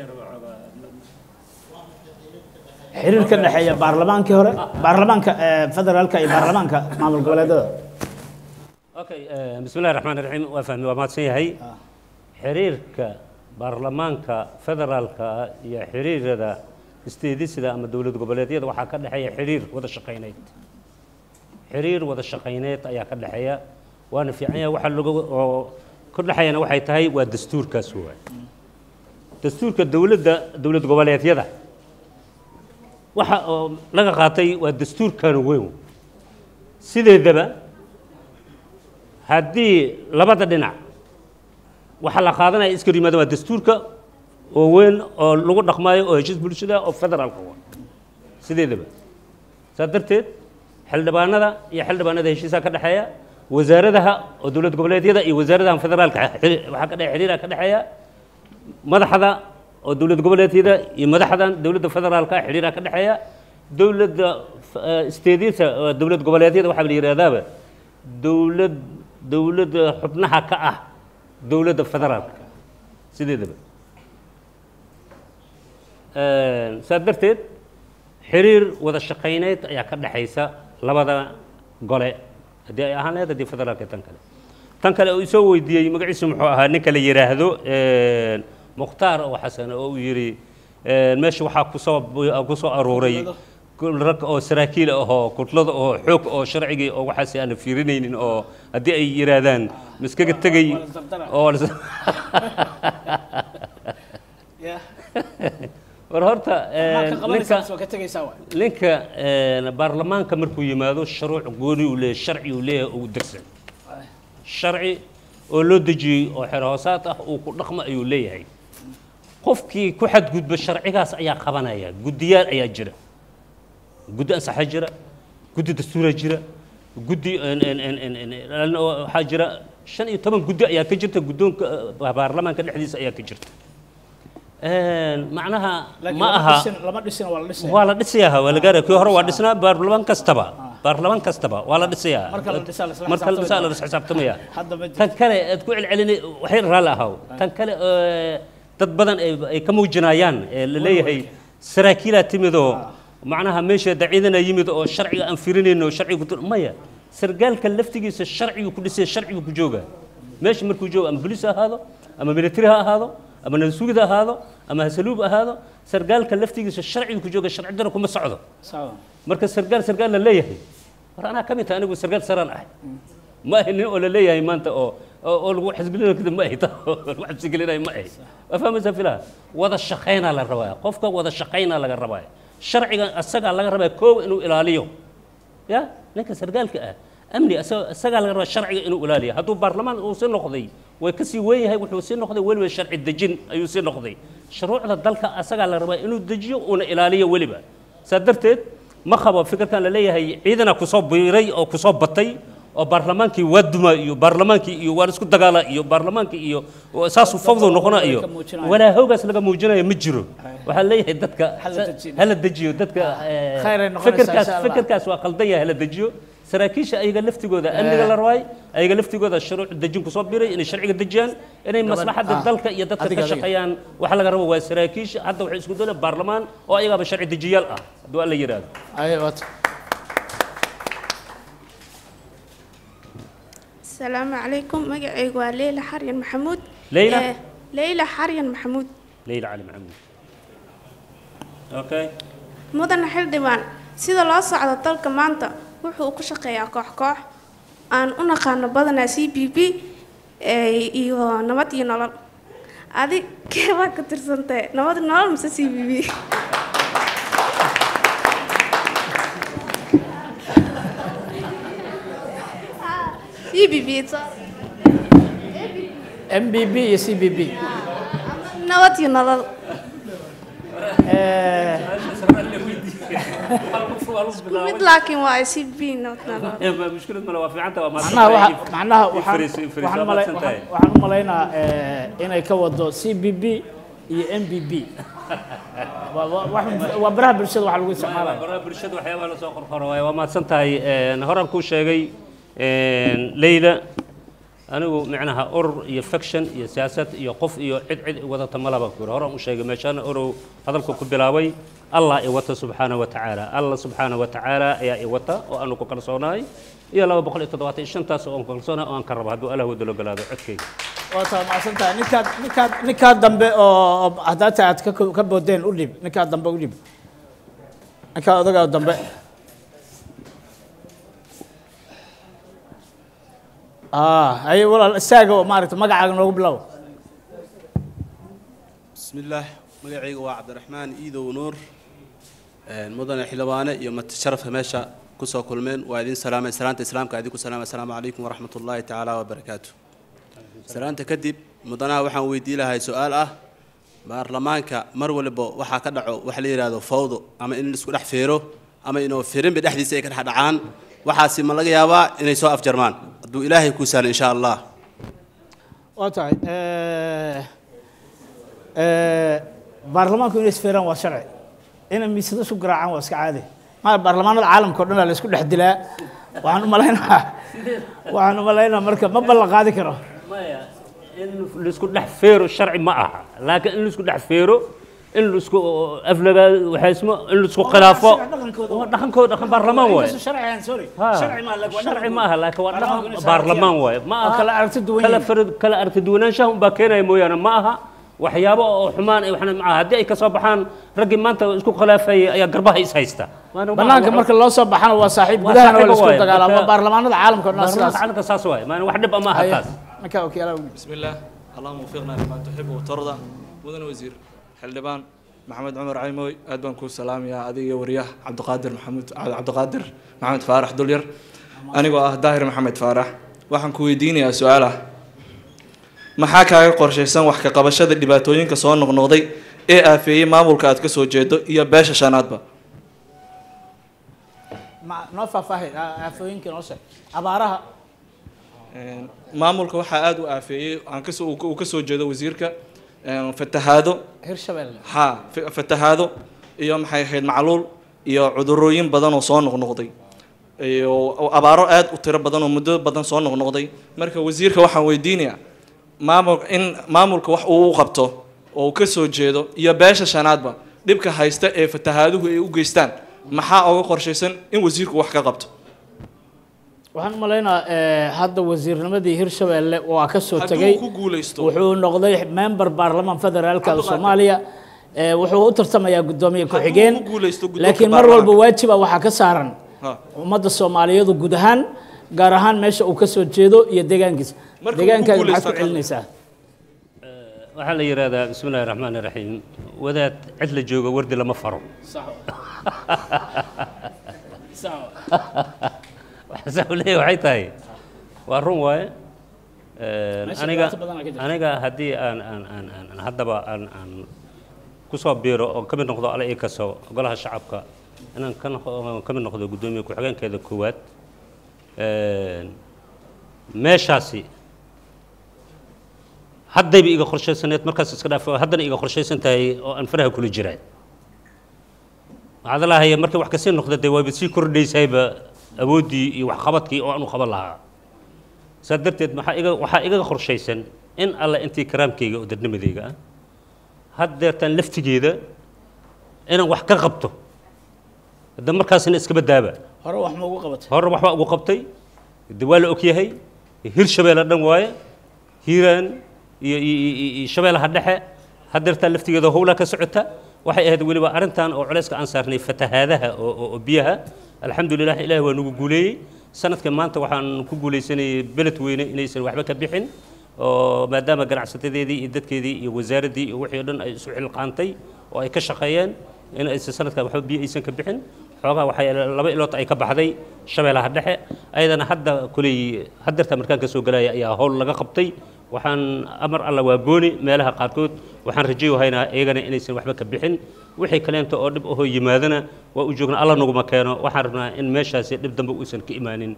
xiriir ka dhexeeya baarlamaankii hore baarlamaanka eh, federaalka iyo baarlamaanka maamul goboleedada okay bismi illahi raxmaan raxiim waa fahmi waa mahadsan yahay xiriirka baarlamaanka federaalka iyo xiriirada isteedisida ama dowlad goboleedyada waxaa ka dhexeeya xiriir wada shaqayneyd xiriir wada shaqayneed ayaa ka dhexeeya waana fiican yahay waxa lagu oo ka dhexeeyana waxay tahay waa dastuurkaas waay dastuurka dowladda dowlad goboleedyada waxa oo laga qaatay waa dastuurkan weyn sideedaba haddii labada dhinac waxaa la qaadanaya iska yimaada waa dastuurka oo weyn oo lagu dhaqmaayo oo heshiis bulshada oo federaalka wa sideedaba saa darteed xildhibaanada iyo xildhibaanada heshiisaa ka dhexeeya wasaaradaha oo dowlad goboleedyada iyo wasaaradaha federaalka xiri- waxaa ka dhexe xiriira ka dhexeeya madaxda oo dowlad goboleedyada iyo madaxdan dowladda federaalka xiriira ka dhexeeya dowladda isteediyada dowlad goboleedyada waxaa la yidhahdaaba dowlad dowladda xubnaha ka ah dowladda federaalka sideedaba saa darteed xiriir wada shaqayneyd ayaa ka dhexaysa labada gole haddii ay ahaan lahayd haddii federaalka iyo tan kale tan kale uu isoo weydiiyey magaciisu muxuu ahaa ninka la yidhaahdo mukhtaar oo xasan oo uu yidhi meesha waxaa kusoo kusoo aruuray rag oo saraakiil ahoo kutlada oo xoog oo sharcigii oo waxaas aan fiirinaynin oo haddii ay yidhaahdaan miskaga tegay oo war horta ninka ninka baarlamaanka markuu yimaado shuruuc gooni uu leeyahay sharci uu leeyahay uu dirsan sharci oo loo dejiyey oo xer hoosaad ah uu ku dhaqmo ayuu leeyahay qofkii ku xadgudba sharcigaas ayaa qabanaya guddiyaal ayaa jira guddi ansaxa jira guddi dastuura jira guddi waxaa jira shan iyo toban guddi ayaa ka jirta guddoonka baarlamaanka dhexdiisa ayaa ka jirta macnaha ma aha lama dhisin waa la dhisaya waa la dhisayaa waa la gaaraya kii hore waa dhisnaa baarlamaan kastaba baarlamaan kastaba waa la dhisayaa Marka la dhisaa la isla marka la dhisaa la xisaabtamaya. xisaabtamaya Hadda ma jirto. tan kale aad ku celcelini waxay raalli ahaw tan kale ee, dad badan ay ay ka muujinayaan ee la leeyahay saraakiilaa timidoo macnaha meesha daciidana yimid oo sharciga aan firinayno oo sharciga ku maya sargaalka laftigiisa sharcigu ku dhisay sharcigu ku jooga meesha markuu joogo ama bolis ha ahaado ama military ha ahaado ama nansugid ha ahaado ama hasaluub ha ahaado sargaalka laftigiisa sharcigu ku jooga sharci dara kuma socdo sawa marka sargaal sargaal la leeyahay war anaa ka mid tahay anigu sargaal saraan ahay ma ahi nin oo la leeyahay maanta oo oo oo lagu xasgelinayo kadib ma ahi ta oo lagu xabsigelinayo ma ahi waa fahmaysaa filaha wada shaqaynaa la rabaa qofka wada shaqaynaa laga rabaa sharciga asagaa laga rabaa koow inuu ilaaliyo ya ninka sargaalka ah amni asaga- asagaa laga rabaa sharciga inuu ilaaliyo hadduu baarlamaan uu sii noqday way ka sii weyn yahay wuxuu sii noqday weliba sharci dejin ayuu sii noqday shuruucda dalka asagaa la rabaa inuu dejiyo uuna ilaaliyo weliba saa darteed ma qabo fikirkan la leeyahay ciidana kusoo biiray oo kusoo batay oo baarlamaankii waa duma iyo baarlamaankii iyo waan isku dagaala iyo baarlamaankii iyo oo saasuu fawdo noqona iyo walaa hoogaas laga muujinayo ma jiro waxaa leeyahay dadka hala dejiyo dadka eh, Khayr ay noqonaysaa, fikirkaas insha Allah. fikirkaas waa qaldan yahay hala dejiyo saraakiisha ayaga laftigooda amniga la rabaay ayaga laftigooda shuruuc dejin kusoo biray inay sharciga dejiyaan inay Gabadh- maslaxadda ah. dalka iyo dadka Adiga, ka adiga. shaqeeyaan waxa laga rabo waa saraakiisha hadda waxay isku doonayaan baarlamaan oo ayagaaba sharci dejiyaal ah hadduu alla yidhaahdo ay waata السلام عليكم مقعيق ليلى حريان محمود ليلى؟ آه، ليلى حريان محمود leyla cali maxamuud okay mudan xildhibaan sida loo socdo dalka maanta wuxuu ku shaqeeyaa koox koox aan u naqaano badanaa c b b ee, iyo nabad iyo nolol adig keebaa ka tirsantay nabad iyo nolol mise c b b c b b m b b iyo c b b nabad iyo nolol waa lagu mid bilaabay laakiin waa c b notna mushkilad male waa fiicanta waa macnaha waxa macnaha waxaan Ifriis, ifriis, waxaan waa malay mahadsan tahay. waxaan waxaan u malaynaa eh, inay ka wado c b b iyo m b b Waa- waa- wax- waa baraha bulshada waxa lagu isticmaalaya baraha bulshada waxyaabaha la soo qorqoro waaye waa mahadsan tahay Een, horaan kuu sheegay een, leyla anigu micnaha urur iyo faction iyo siyaasad iyo qof iyo cid cid wadata malaba ku yiri horaan u sheegay meeshaana orow hadalku ku bilaabay allah i wata subxaana wa tacaala allah subxaana wa tacaala ayaa i wata oo aanu ku kalsoonahay iyo laba boqol iyo toddobaatan iyo shantaas oo aan ku kalsoonahay oo aan ka rabo hadduu allah wadalo galaado codkayga waa taa macsan tahay ninkaad ninkaad ninkaa dambe oo oo haddaa tahay aad ka ka boodeen u dhib ninkaa dambe u dhib ninkaa odagaa dambe ah haye walaal istaaga oo maaragta magacaaga noogu bilow بسم الله magacayga waa cabdiraxmaan iidow nuur Een, mudane xildhibaane iyo mati sharafka meesha kusoo kulmeen waa idin salaamay salaanta islaamka idinku salaamay asalaamu calaykum waraxmat ullaahi tacaala wabarakaatu salaanta kadib mudanaha waxaan weydii lahay su-aal ah baarlamaanka mar waliba waxaa ka dhaco waxa la yidhaahdo fawdo ama in isku dhex feero ama inuu firinba dhexdiisa ay ka dhex dhacaan waxaasi ma laga yaabaa inay soo afjarmaan hadduu ilaahay kuu sahlo insha allah waa tahay eh, eh, baarlamaanku inay isfeeraan waa sharci inay miisada isu garaacaan waa iska caadi maa baarlamaanada caalamka o dhan la isku dhex dilaa waxaan u malaynaa waxaan u malaynaa marka ma ballan qaadi karo maya in laisku dhex feero sharci ma aha laakiin in laisku dhex feero in laisku aflagaa waxaysmo in laisku khilaafo waa dhaqankooda dhaqan baarlamaan waaye Ha, sharci ma aha laakiin waa dhaqan baarlamaan waaye ma aha kala aragti duwan kala yihiin. far- kala aragti duwanaanshaha unbaa keenaya mooyaane ma aha waxyaabo oo xumaan ay waxna ma aha haddii ay ka soo baxaan raggii maanta isku khilaafayay ayaa garbaha is haysta Maana ma aha banaanka wax- marka loo soo baxana waa saaxiib waa gudahana waa la saaxiibo isku waaye. dagaalaama Marka- baarlamaanada caalamka o dhan baarlamaanka sidaas caalamka saas waaye maana wax dhib ama aha Haye. taas ninkaa wakiilada بسم الله اللهم وفقنا لما تحب وترضى مدن وزير حلبان محمد عمر عيموي aad baan kuu salaamayaa adiga iyo wariyaha cabdiqaadir maxamuud cabdiqaadir maxamed faarax dulyar anigoo ah daahir maxamed faarax waxaan ku weydiinayaa su-aal ah maxaa kaaga qorshaysan wax ka qabashada dhibaatooyinka soo noqnoqday ee aafeeyey maamulka aad ka soo jeedo iyo beesha shanaadba Ma- noo faahfaahi aafooyinka noo sheeg abaaraha Een, maamulka waxaa aada u aafeeyey aan kasoo uu ka- uu kasoo jeedo wasiirka een, fatahaado hirshabelle ha fa- fatahaado iyo maxay ahayd macluul iyo cudurooyin badan oo soo noqnoqday iyo abaaro aad u tiro badan oo muddo badan soo noqnoqday marka wasiirka waxaan weydiinayaa maamul in maamulka wax uu u qabto oo uu ka soo jeedo iyo beesha shanaadba dhibka haysta ee fatahaaduhu ay u geystaan maxaa oga qorshaysan in wasiirku wax ka qabto waxaan u malaynaa eh, hadda wasiirnimadii hirshabelle waa ka soo Hadduu tegey ku guuleysto. wuxuu noqday member baarlamaan federaalka soomaaliya Eh, wuxuu u tartamayaa guddoomiye ku-xigeen ku guuleysto guddoonka laakiin mar walba baarlamaanka. waajiba waxaa ka saaran Ha. ummadda soomaaliyeedu guud ahaan gaar ahaan meesha uu ka soo jeedo iyo deegaankiisa Marka uu ku deegaankaaga maxaad ku guuleysto celinaysaa waxaa la yidhahdaa bismi illahi raxmaan iraxiim wadaad cid la joogo wardi lama faro waxaase u leeyahay waxay tahay waa run waaye Een, Meesha aniga dhibaato badan aa ka jirta. aniga haddii aan aan aan aan aan haddaba aan aan kusoo biiro oo ka mid noqdo alle ii kaso golaha shacabka inaan ka noqo- ka mid noqdo guddoomiye ku-xigeenkeeda koowaad Een, meeshaasi haddayba iga qorshaysaneed markaas iska dhaaf haddana iga qorshaysan tahay oo aan faraha kula jiraa waxaad lahaya markay wax kasii noqda dee waaba sii kordhaysayba awooddii iyo waxqabadkii oo aan u qaban lahaa saa darteed maxaa iga waxaa igaga qorshaysan in alle intii karaamkayga oo dadnimadayga ah haddeertaan laftigeeda inaan wax ka qabto hadda markaasina iskaba daaba hore wax ma ugu qabatay hore waxbaa ugu qabtay de waa la ogyahay hirshabeelle dhan waaye hiiraan iyo iyo- iyo iyo- iyo shabeellaha dhexe haddeertaa laftigeeda howlaa ka socota waxay ahayd weliba arrintan oo culayska aan saarnay fatahaadaha oo oo- oo biyaha alxamdulilah ilaahi waa nagu guuleeyey sanadka maanta waxaan ku guuleysanayay beled weyne inaysan waxba ka bixin oo maadaama ganacsatadeedii iyo dadkeedii iyo wasaaraddii iyo wixii o dhan ay isu xilqaantay oo ay ka shaqeeyeen in aysan sanadkan waxba biyo aysan ka bixin xoogaa waxay laba ilood ay ka baxday shabeellaha dhexe ayadana hadda kuley haddeerta markaan ka soo galaya ayaa howl laga qabtay waxaan amar alla waa gooni meelaha qaarkood waxaan rajayo haynaa iyagana inaysan waxba ka bixin wixii kaleenta oo dhib ahoo yimaadana waa u joognaa alla naguma keeno waxaan rabnaa in meeshaasi dhib dambe uusan ka imaanin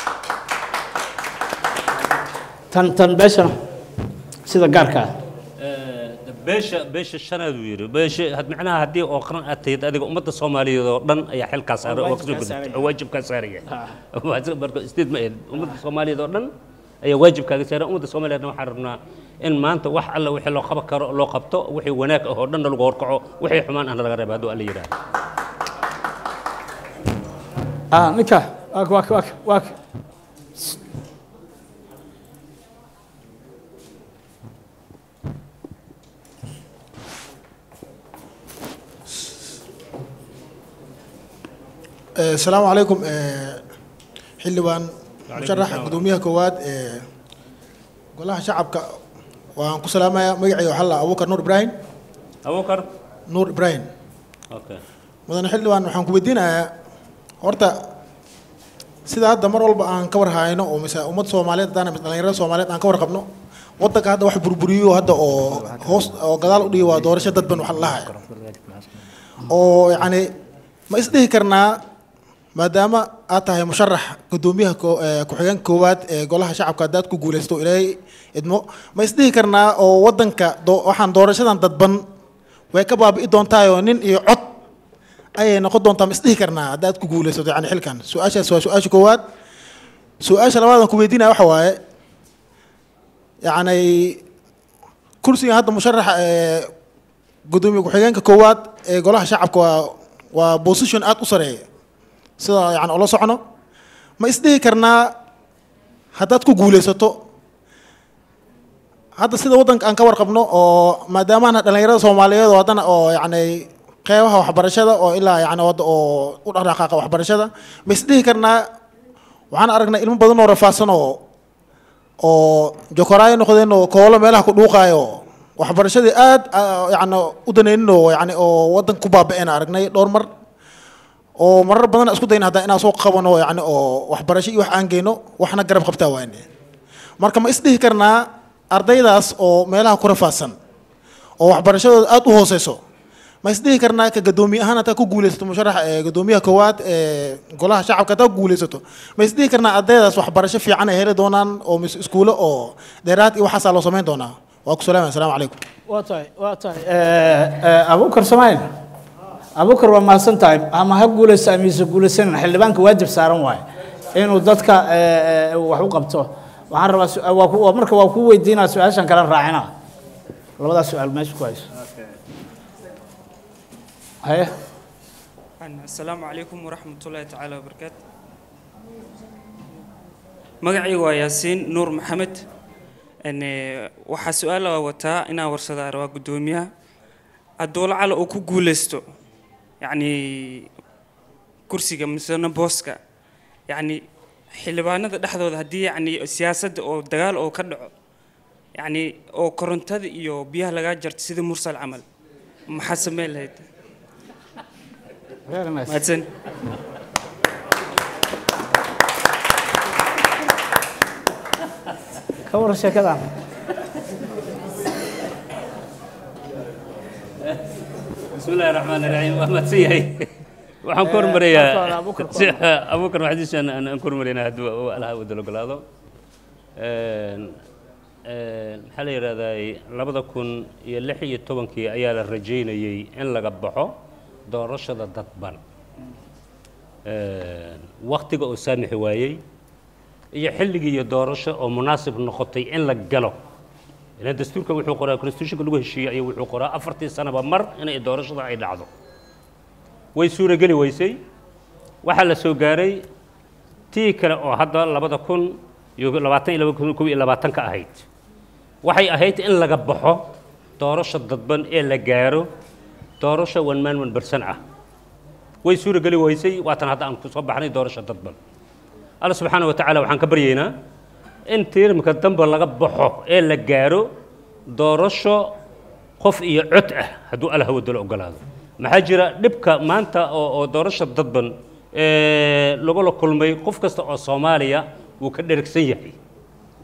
tan tan beeshana sida gaarka ah beesha beesha shanaad uu yidhi beesha had macnaha haddii oo qaran aad tahid adiga ummadda soomaaliyeed oo dhan ayaa xilkaa saaran oo kasoo gudubtay oo waajibkaa saaraya marka isteed ma ahayd ummadda soomaaliyeed oo dhan ayaa waajibkaaga saaran ummadda soomaaliyeedna waxaan rabnaa in maanta wax alla wixii loo qaban karo loo qabto wixii wanaag ah oo dhanna lagu horkaco wixii xumaan ahna laga reeba hadduu alla yidhaahdo ah ninka waak waak waak waak السلام عليكم xildhibaan musharaxa gudoomiyaha koowaad ee golaha shacabka waan ku salaamayaa magacayga waxaa la abuukar nuur ibraahim abuukar nuur ibraahim okay mudane xildhibaan waxaan ku weydiinayaa horta sida hadda mar walba aan ka war hayno oo mise ummad soomaaliyeed haddaan mise dhalinyarada soomaaliyeed aan ka warqabno waddanka hadda wax burburiyo hadda oo hoos oo gadaal u dhigi waa doorasho dadban wax la lahaya oo yacni ma isdhihi karnaa maadaama aad tahay musharax gudoomiyaha ko- ee ku-xigeenka koowaad ee golaha shacabka haddaad ku guulaysto ilaahay idmo ma isdhihi karnaa oo waddanka doo- waxaan doorashadan dadban way ka baabi'i doontaayoo nin iyo cod ayay noqon doontaa ma isdhihi karnaa haddaad ku guulaysato yani xilkan su-aashaas waa su-aasha koowaad su-aasha labaad aan ku weydiinaya waxa waaye yacni kursigan hadda musharaxa ee gudoomiye ku-xigeenka koowaad ee golaha shacabka waa waa position aad u sareeya sida yani ula socno ma isdhihi karnaa haddaad ku guulaysato hadda sida waddanka aan ka warqabno oo maadaamaana dhalinyarada soomaaliyeed oo haddana oo yacni qeybaha waxbarashada oo ilaa yani wadda oo u dhaqdhaqaaqa waxbarashada ma isdhihi karnaa waxaan aragnay ilmo badan oo rafaadsan oo oo jokoraayo noqdeen oo koolo meelaha ku dhuuqaayo waxbarashadii aad yani u danaynin oo yani oo waddanka ku baaba'een aragnay dhowr mar oo marar badan isku dayna hadda inaan soo qabano yani oo waxbarasho iyo wax aan geyno waxna garab qabtaa waane marka ma isdhihi karnaa ardaydaas oo meelaha ku rafaadsan oo waxbarashadooda aad u hooseyso ma isdhihi karnaa ka gadoomiye ahaan hataa ku guulaysato musharaxa ee gadoomiyaha koowaad ee golaha shacabka hataa ku guulaysato ma isdhihi karnaa ardaydaas waxbarasho fiican ay heli doonaan oo mis iskuulo oo dheeraad iyo waxaasaa loo samayn doonaa waa ku salaamaya asalaamu calaykum waa tahay waa tahay abuukar samayn abuukar waa mahadsan tahay ama ha guulaysta ama ise guulaysanin xildhibaanka waajib saaran waaye inuu dadka eh, eh, wax u qabto waxaan rabaa su- waa ku- waa- marka waa kuu weydiinaa su-aashan kala raacina labadaas su-aal meesha ku hayso haye asalaamu calaykum waraxmatullaahi tacaala wabarakaatu magacaygu waa yaasiin nuur maxamed Een, eh, waxaa su-aala wataa inaan warsadaa rabaa guddoomiyaha hadduu lacala uu ku guulaysto yacni kursiga misena booska yacni xildhibaanada dhexdooda haddii yacni siyaasadda oo dagaal oo ka dhaco yacni oo korontada iyo biyaha lagaa jarto sida mursal camal maxaa sameyn lahayd mahadsan ka waran sheekadan بسم الله الرحمن الرحيم ما تسيهي waxaan ku hormarayaa si abuukar maxdiishan aan ku hormaraynaa hadduu alaha wadalo golaado maxaa la yidhahdaa labada kun iyo lix iyo tobankii ayaa la rajaynayey in laga baxo doorashada dadban waktiga oo saamixi waayey iyo xilligii iyo doorasho oo munaasib noqotay in la galo ilan dastuurka wuxuu qoraa constitutionka lagu heshiiyey ayuu wuxuu qoraa afartii sanaba mar inay doorashada ay dhacdo way suurageli weysay waxaa la soo gaaray tii kale oo hadda labada kun iyo labaatan iyo laba kun kob iyo labaatanka ahayd waxay ahayd in laga baxo doorasho dadban ee la gaaro doorasho one man one person ah way suurageli weysay waatan hadda aan ku soo baxnay doorasho dadban alla subxaana wa tacaala waxaan ka baryaynaa in tiirmka dambe laga baxo ee la gaaro doorasho qof iyo cod ah hadduu alla hawadalo ogolaado maxaa jira dhibka maanta oo oo doorasho dadban ee lagula kulmay qof kasta oo soomaaliya wuu ka dheragsan yahay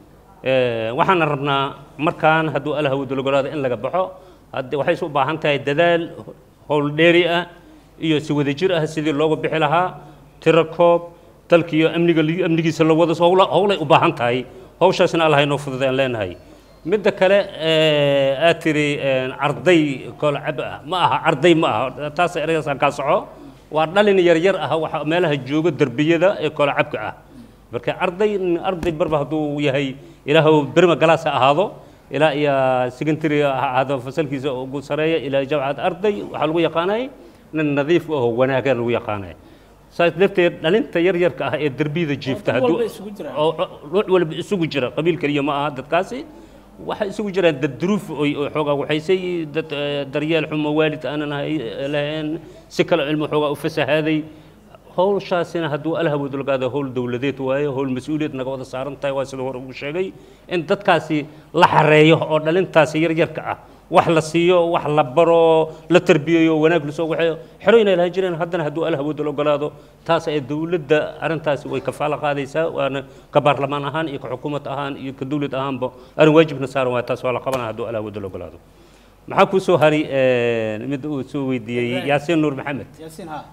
Eh, waxaana rabnaa markaan hadduu allah awoodo logolaado in laga baxo hadde waxay u baahan tahay dadaal howl dheeri ah iyo si wadajir ah sidii looga bixi lahaa tiro koob dalka iyo amniga amnigiisa la wado howla howlay u baahan tahay hawshaasna allah inoo fududeen leenahay midda kale eh, aad tiri eh, arday kolcab ah ma aha arday ma aha taas ereygaasaan kaa soco waa dhalin yaryar ah waxa meelaha jooga derbiyada ee kolcabka ah marka arday arday barba hadduu yahay ilaahu berma galaas ha ahaado ilaa iyo secondary ha ahaado fasalkiisa ugu sareeya ilaa jamcad arday waxaa lagu yaqaanay nin nadiif ah oo wanaagan lagu yaqaanay saas darteed dhalinta yaryarka ah ee derbiyada jiifta Dad hadduu walba isugu jiraan. oo oo- ruux walba isugu jira qabiil keliya ma aha dadkaasi waxay isugu jiraan dad duruuf oy oo xoogaa waxaysay dad eh, daryeel xumo waalid aanan hay- lahayn si kale cilmi xoogaa u fasahaaday howshaasina hadduu alhawad lagaado howl dowladeed waaye howl mas-uuliyad naga wada saaran tahay waa sida hore ugu sheegay in dadkaasi la xareeyo oo dhalintaasi yaryarka ah wax la siiyo wax la baro la tarbiyeeyo wanaag lasoo waxeeyo xero inay lahan jireen haddana hadduu alhawad la ogolaado taas ee dowladda arrintaasi way kafaalo qaadaysaa waana ka baarlamaan ahaan iyo ka xukuumad ahaan iyo ka dowlad ahaanba arrin waajibna saaran waay taas waa la qabanaya hadduu alhawad la ogolaado maxaa kuu soo hari mid uu soo weydiiyey yaasiin nuur maxamed yaasiin ha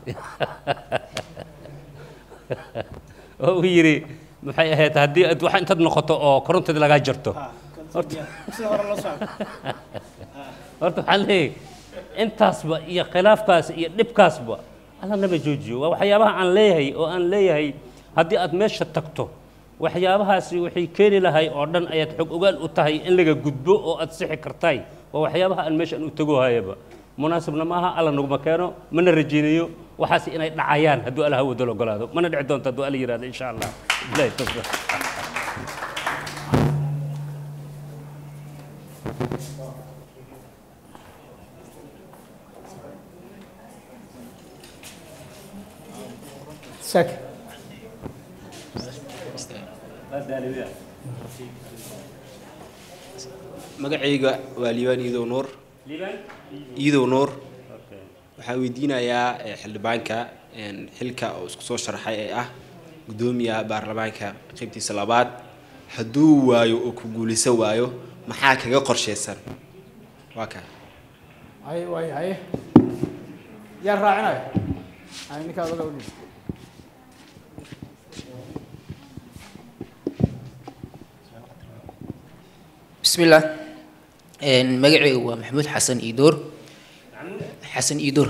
oo uu yidhi maxay ahayd haddii aad wax intaad noqoto oo korontada lagaa jarto sida hore loo socdo horta waxaan leeyahay intaasba iyo khilaafkaas iyo dhibkaasba alla naba joojiyo waa waxyaabaha aan leeyahay oo aan leeyahay haddii aad meesha tagto waxyaabahaasi waxay keeni lahay oo dhan ayaad xog ogaal u tahay in laga gudbo oo aad sixi kartaay waa waxyaabaha aan meeshaan u tago hayaba munaasibna maaha alla naguma keeno mana rajaynayo waxaas inay dhacayaan hadduu alla hawada la ogolaado mana dhici doonto hadduu alla yidhahdo insha allah bilahi tawfiiq sek magacayga waa liibaan iidow nuur iidow nuur waxaan weydiinayaa eh, xildhibaanka een, xilka oo isku soo sharxay ee ah guddoomiyaha baarlamaanka qaybtiisa labaad hadduu waayo oo ku guulaysan waayo maxaa kaga qorshaysan waa kaa hay waay haye yaa raacinayo hay ninkaa oga udhib بسم الله magacaygu waa maxamuud xasan iidoor xasan iidoor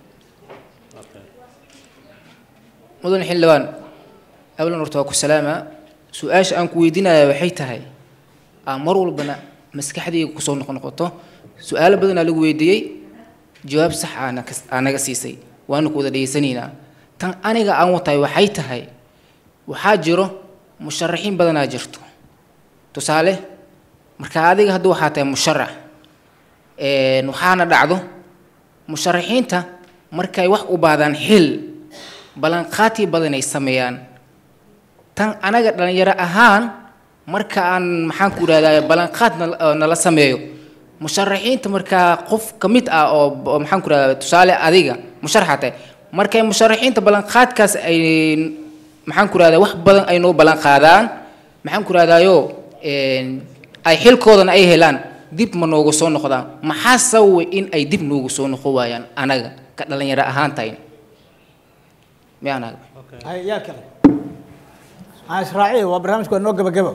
mudan xildhibaan ablan horta waa ku salaama su-aasha aan ku weydiinaya waxay tahay aa mar walbana maskaxdayga kusoo noqnoqoto su-aalo badanaa lagu weydiiyey jawaab sax aana kas- aa naga siisay waana ku wada dhegeysanaynaa tan aniga aan watahay waxay tahay waxaa jiro musharaxiin badanaa jirto tusaale marka adiga hadda waxaa tahay musharax een, waxaana dhacdo musharaxiinta markay wax u baadaan xil ballanqaati badan ay sameeyaan tan anaga dhalinyaro ahaan marka aan maxaan ku idhahdaa ballanqaad nal- oo nala sameeyo musharaxiinta markaa qof ka mid ah oo oo maxaan ku idhahdaa tusaale adiga musharaxa tahay markay musharaxiinta ballanqaadkaas ay maxaan ku idhahdaa wax badan ay noo ballanqaadaan maxaan ku idhahdaayo een, ay xilkoodana ay helaan dib ma noogu soo noqdaan maxaa sababay in ay dib noogu soo noqon waayaan anaga ka dhalinyaro ahaan tahay miyaanaga hay yaa kale aan israaciya waa barnaamijku waa noo gebagebo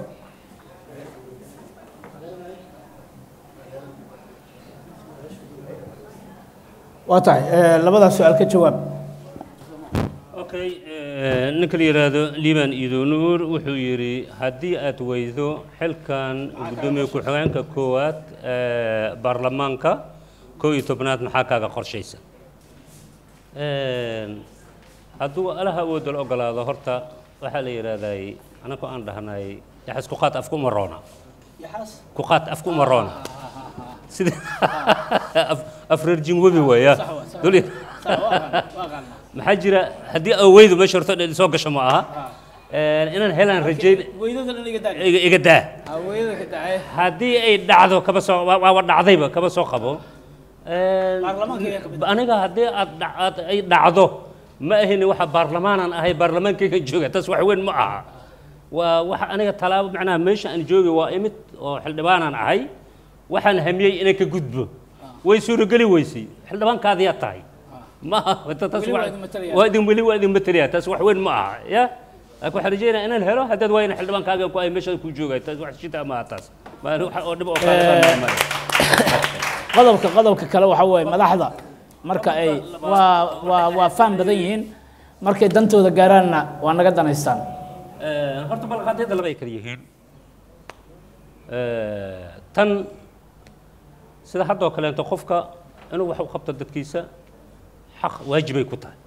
waa tahay eh, labadaas su-aal ka jawaab okay eh, ninka la yidhaahdo liibaan iido nuur wuxuu yidhi haddii aad weydo xilkan guddoomiye ku-xigeenka koowaad ee baarlamaanka kow iyo tobnaad maxaa kaaga qorshaysan Een, hadduu alaha awooda la ogolaado horta waxaa la yidhaahday anakoo aan dhahnay yaxas ku qaat afku ma roona ku qaat afku ma roona sida af- afreer jinwabi weeya dul maxaa jira haddii aweydu meesha horta dhan soo gasho ma aha Een, inaan helaan rajayn weydada dhan iga daa iga iga daa Ah, weydada ka dacay haddii ay dhacdo kaba soo waa waa dhacdayba kaba soo qabo Een, Baarlamaanka ayaa ka mid aniga haddii aad dhac- aad ay dhacdo ma ahini waxa baarlamaanan ahay baarlamaankayga jooga taas wax weyn ma aha waa waxa aniga talaabo macnaha meesha aan joogay waa imid oo xildhibaanaan ahay waxaan hamiyey inaan ka gudbo way suurogeli weysay xildhibaankaadiyaa tahay ma aha taas Weli waa wax- idin matalaya. waa idin weli waa idin matalaya taas wax weyn ma aha ya laakiin waxaan rajeynaya inaan helo haddaad waayna xildhibaankaaga ku ay meesha ku joogay taas wax shita ma aha taas ma wax oo dhib oo Eh, kale ma qodobka qodobka kale waxa weeye madaxda marka ay waa waa waa faham badan yihiin markay dantooda gaaraanna waa naga danaystaan Eh, horta balqaadyada laba ay kala yihiin Eh, tan sida haddoo kaleeto qofka inuu wax u qabto dadkiisa xaq waajibay ku tahay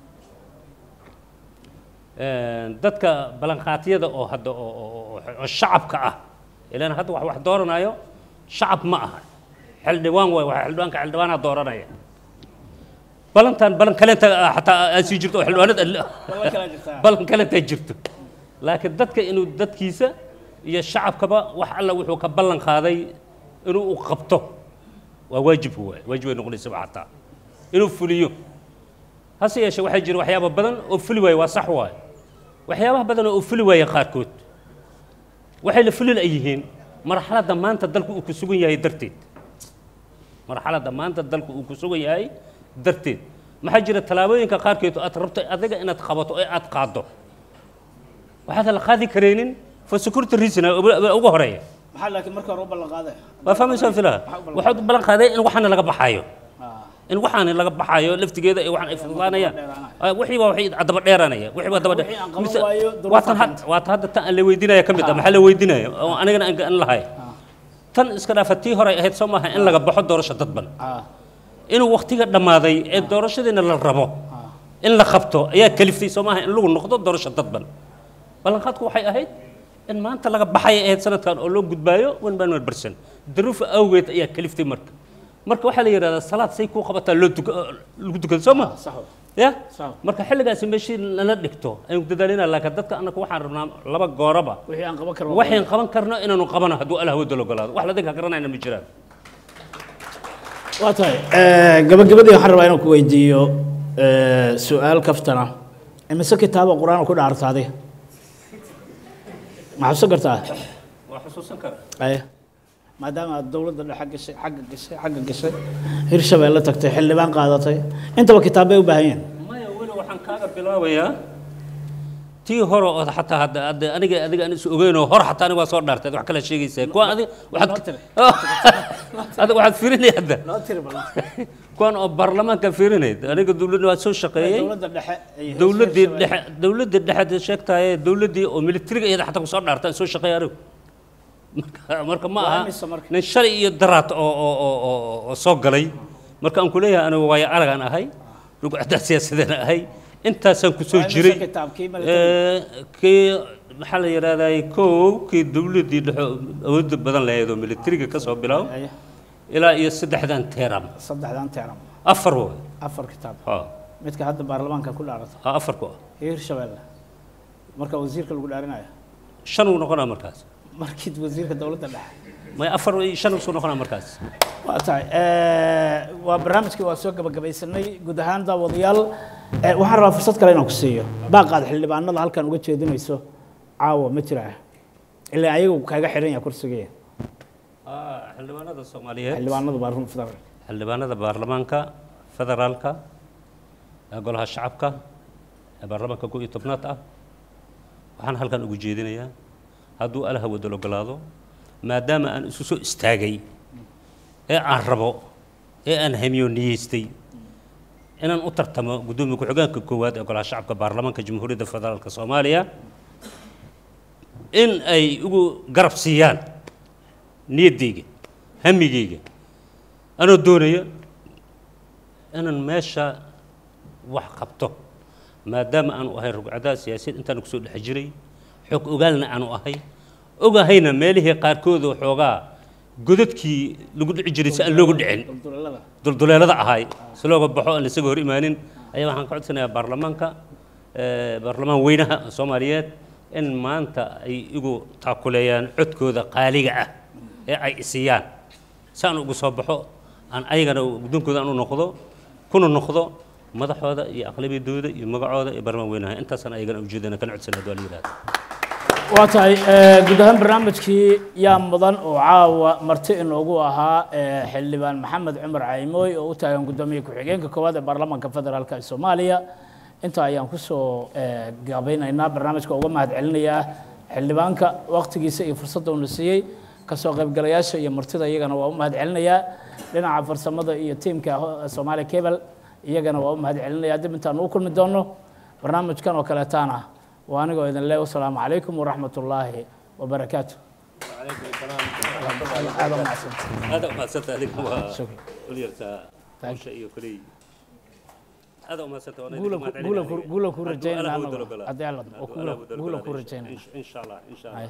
Eh, dadka ballanqaatyada oo hadda oo- oo oo- oo shacabka ah ilaan hadda wax wax dooranayo shacab ma aha xildhibaan waay waxa xildhibaanka xildhibaanaa dooranaya balantan balan kaleenta ah, xataa aan sii jirto oo xildhibaanada balan kaleenta jirto laakiin dadka inuu dadkiisa iyo shacabkaba wax alla wuxuu ka ballan qaaday inuu u qabto waa waajib waay waajib ay noqonaysaba xataa inuu fuliyo hase yeeshee waxaa jira waxyaaba badan oo fuli waaye waa sax waaye waxyaabaha badan oo fuli waaye qaarkood waxay la fulin ay yihiin marxaladda maanta dalku uu ku sugan yahay darteed marxaladda maanta dalku uu ku sugan yahay darteed maxaa jira tallaabooyinka qaarkeed oo aad rabto adiga inaad qabato ee aad qaaddo waxaad la qaadi karaynin for security reason aa ugu horeeya maxaa laakiin marka hore u ballan qaaday waa fahmaysaa filaha waxaad u ballan qaaday in waxaana laga baxayo in waxaana laga baxayo laftigeeda ee waxaan ay fududaanayaan Ah, wixii waa wixii daba dheeranaya wixii waa daba dheer Wixii aan qaban Mise- waayo, duruuf waa tan aan had- waa tan hadda tan aan la weydiinaya ka mid ah maxaa la weydiinaya oo anigana aan aan lahay tan iska dhaafa tii hore ahayd soo maaha in laga baxo doorasho dadban inuu waqtiga dhammaaday ee doorashadiina la rabo in la qabto ayaa kaliftay soo maaha in lagu noqdo doorasho dadban ballanqaadku waxay ahayd in maanta laga baxay ahayd sanadkan oo loo gudbaayo one man one person daruuf awgeed ayaa kaliftay marka marka waxaa la yidhahdaa salaad say kuu qabataa loo tuka lagu tukado soo ma ya marka xilligaasi meeshii lala dhigto aynu dadaalina laakiin dadka annaga waxaan rabnaa laba gooraba wixii aan qaban karno waxaan qaban karno inaanu qabano hadduu allah wada ogolaado wax la dinka garanayna ma jiraan waa tahay gabagabadii waxaan rabaa inaan ku weydiiyo eh, su-aal kaftana imise kitaaba qur-aan ku dhaartaaday ma xabsan kartaa waa xusuusan karaa aya maadaama aad dowladda dhexe gashay xagga gashay xagga gashay hirshabeelle tagtay xildhibaan qaadatay intaba kitaab bay u baahan yihiin maya weli waxaan kaaga bilaabayaa tii hore oo xataa hadda hadda aniga adiga aan is ogeynoo hor xataa aniga waa soo dhaartay wax kale sheegaysaa kuwa adi waxaad adiga waxaad fiirinay hadda loo tiri bal kuwan oo baarlamaanka fiirinayd aniga dowladda waa soo shaqeeyey dowladda dhexe iyo dowladdii dhexe dowladdii dhexe sheegtaye dowladdii oo militariga iyada xataa kusoo dhaartaan soo shaqeeya anigu marka marka ma Waa aha imisa marka? nin shalay iyo daraad oo oo oo oo oo soo galay marka aan ku leeyahay anigu waayo aragaan ahay rugcaddaa siyaasadana ahay intaasaan ku soo Waa imisa jiray kitaabkii Eh, military? kii maxaa la yidhahdaa kow kii dowladdii dhexe awoodda badan lahayd oo militariga ka soo bilaabo Aya. ilaa iyo saddexdan teeram saddexdan teeram afar way afar kitaab ha midka hadda baarlamaanka ku dhaarata ha afar ku ah iyo hirshabeelle marka wasiirka lagu dhaarinayo shan uu noqonaa markaas markii wasiirka dowladda dhexe may afar iyo shan usoo noqonaa markaas waa tahay waa barnaamijkii waa soo gabagabeysanay guud ahaan daawadayaal Eh, waxaan rabaa fursad kale inaan ku siiyo baaqaad xildhibaanada halkan uga jeedinayso caawa ma jiraa ilaa ayagu kaaga xiran yahay kursigee Ah, xildhibaanada soomaaliyeed xildhibaanadu baarlamaanka federaalka xildhibaanada baarlamaanka federaalka ee golaha shacabka ee baarlamaanka kow iyo tobnaad ah waxaan halkan ugu jeedinayaa hadduu alaha wadal ogolaado maadaama aan isu soo istaagay ee aan rabo ee aan hamiyo niyeystay inaan u tartamo guddoomiye ku-xigeenka koowaad ee golaha shacabka baarlamaanka jamhuuriyadda federaalka soomaaliya in ay ugu garab siiyaan niyaddayga hamigayga anoo doonaya inaan meesha wax qabto maadaama aanu ahay rugcadaha siyaasiyaed intaan kusoo dhex jiray xog ogaalna aanu ahay ogahayna meelihii qaarkood oo xoogaa godadkii lagu dhici jiray si aan loogu dhicin dulduleelada ahay si looga baxo aan isaga hor imaanin ayaa waxaan ka codsanayaa baarlamaanka eh, baarlamaan weynaha soomaaliyeed in maanta ay igu taakuleeyaan codkooda qaaliga ah ee ay isiyaan si aan ugu soo baxo aan ayagana guddoonkooda aan u noqdo kuna noqdo madaxooda iyo aqlabiyadooda iyo magacooda iyo baarlamaan weynaha intaasaan ayagana ujeedana kana codsanaya waa la yidhahda waa tahay eh, guud ahaan barnaamijkii yaa mudan oo caawa marti inoogu ahaa eh, xildhibaan maxamed cumar caymooy oo u taagan guddoomiye ku-xigeenka koowaad ee baarlamaanka federaalk ee soomaaliya intaa ayaan kusoo eh, gabaynaynaa barnaamijka uga mahad celinayaa xildhibaanka waqtigiisa iyo fursadda uuna siiyey kasoo qaybgalayaasha iyo martida iyagana waa u mahad celinayaa dhinaca farsamada iyo tiimka ho- soomaaliya cable iyagana waa u mahad celinayaa dib intaan u kulmi doono barnaamijkan oo kaleetaana waa anigoo idin le wasalaamu calaykum waraxmat ullaahi wabarakaatu aad u mahadsantahay. هذا ما سنت هذيك هو شكرا. وليرتا وشا iyo kulay هذا ما سنت وانا guula ku- guula ku- guula ku rajaynaa anagu anagu haddii alla oo guula guula ku rajaynaa ان شاء الله ان شاء الله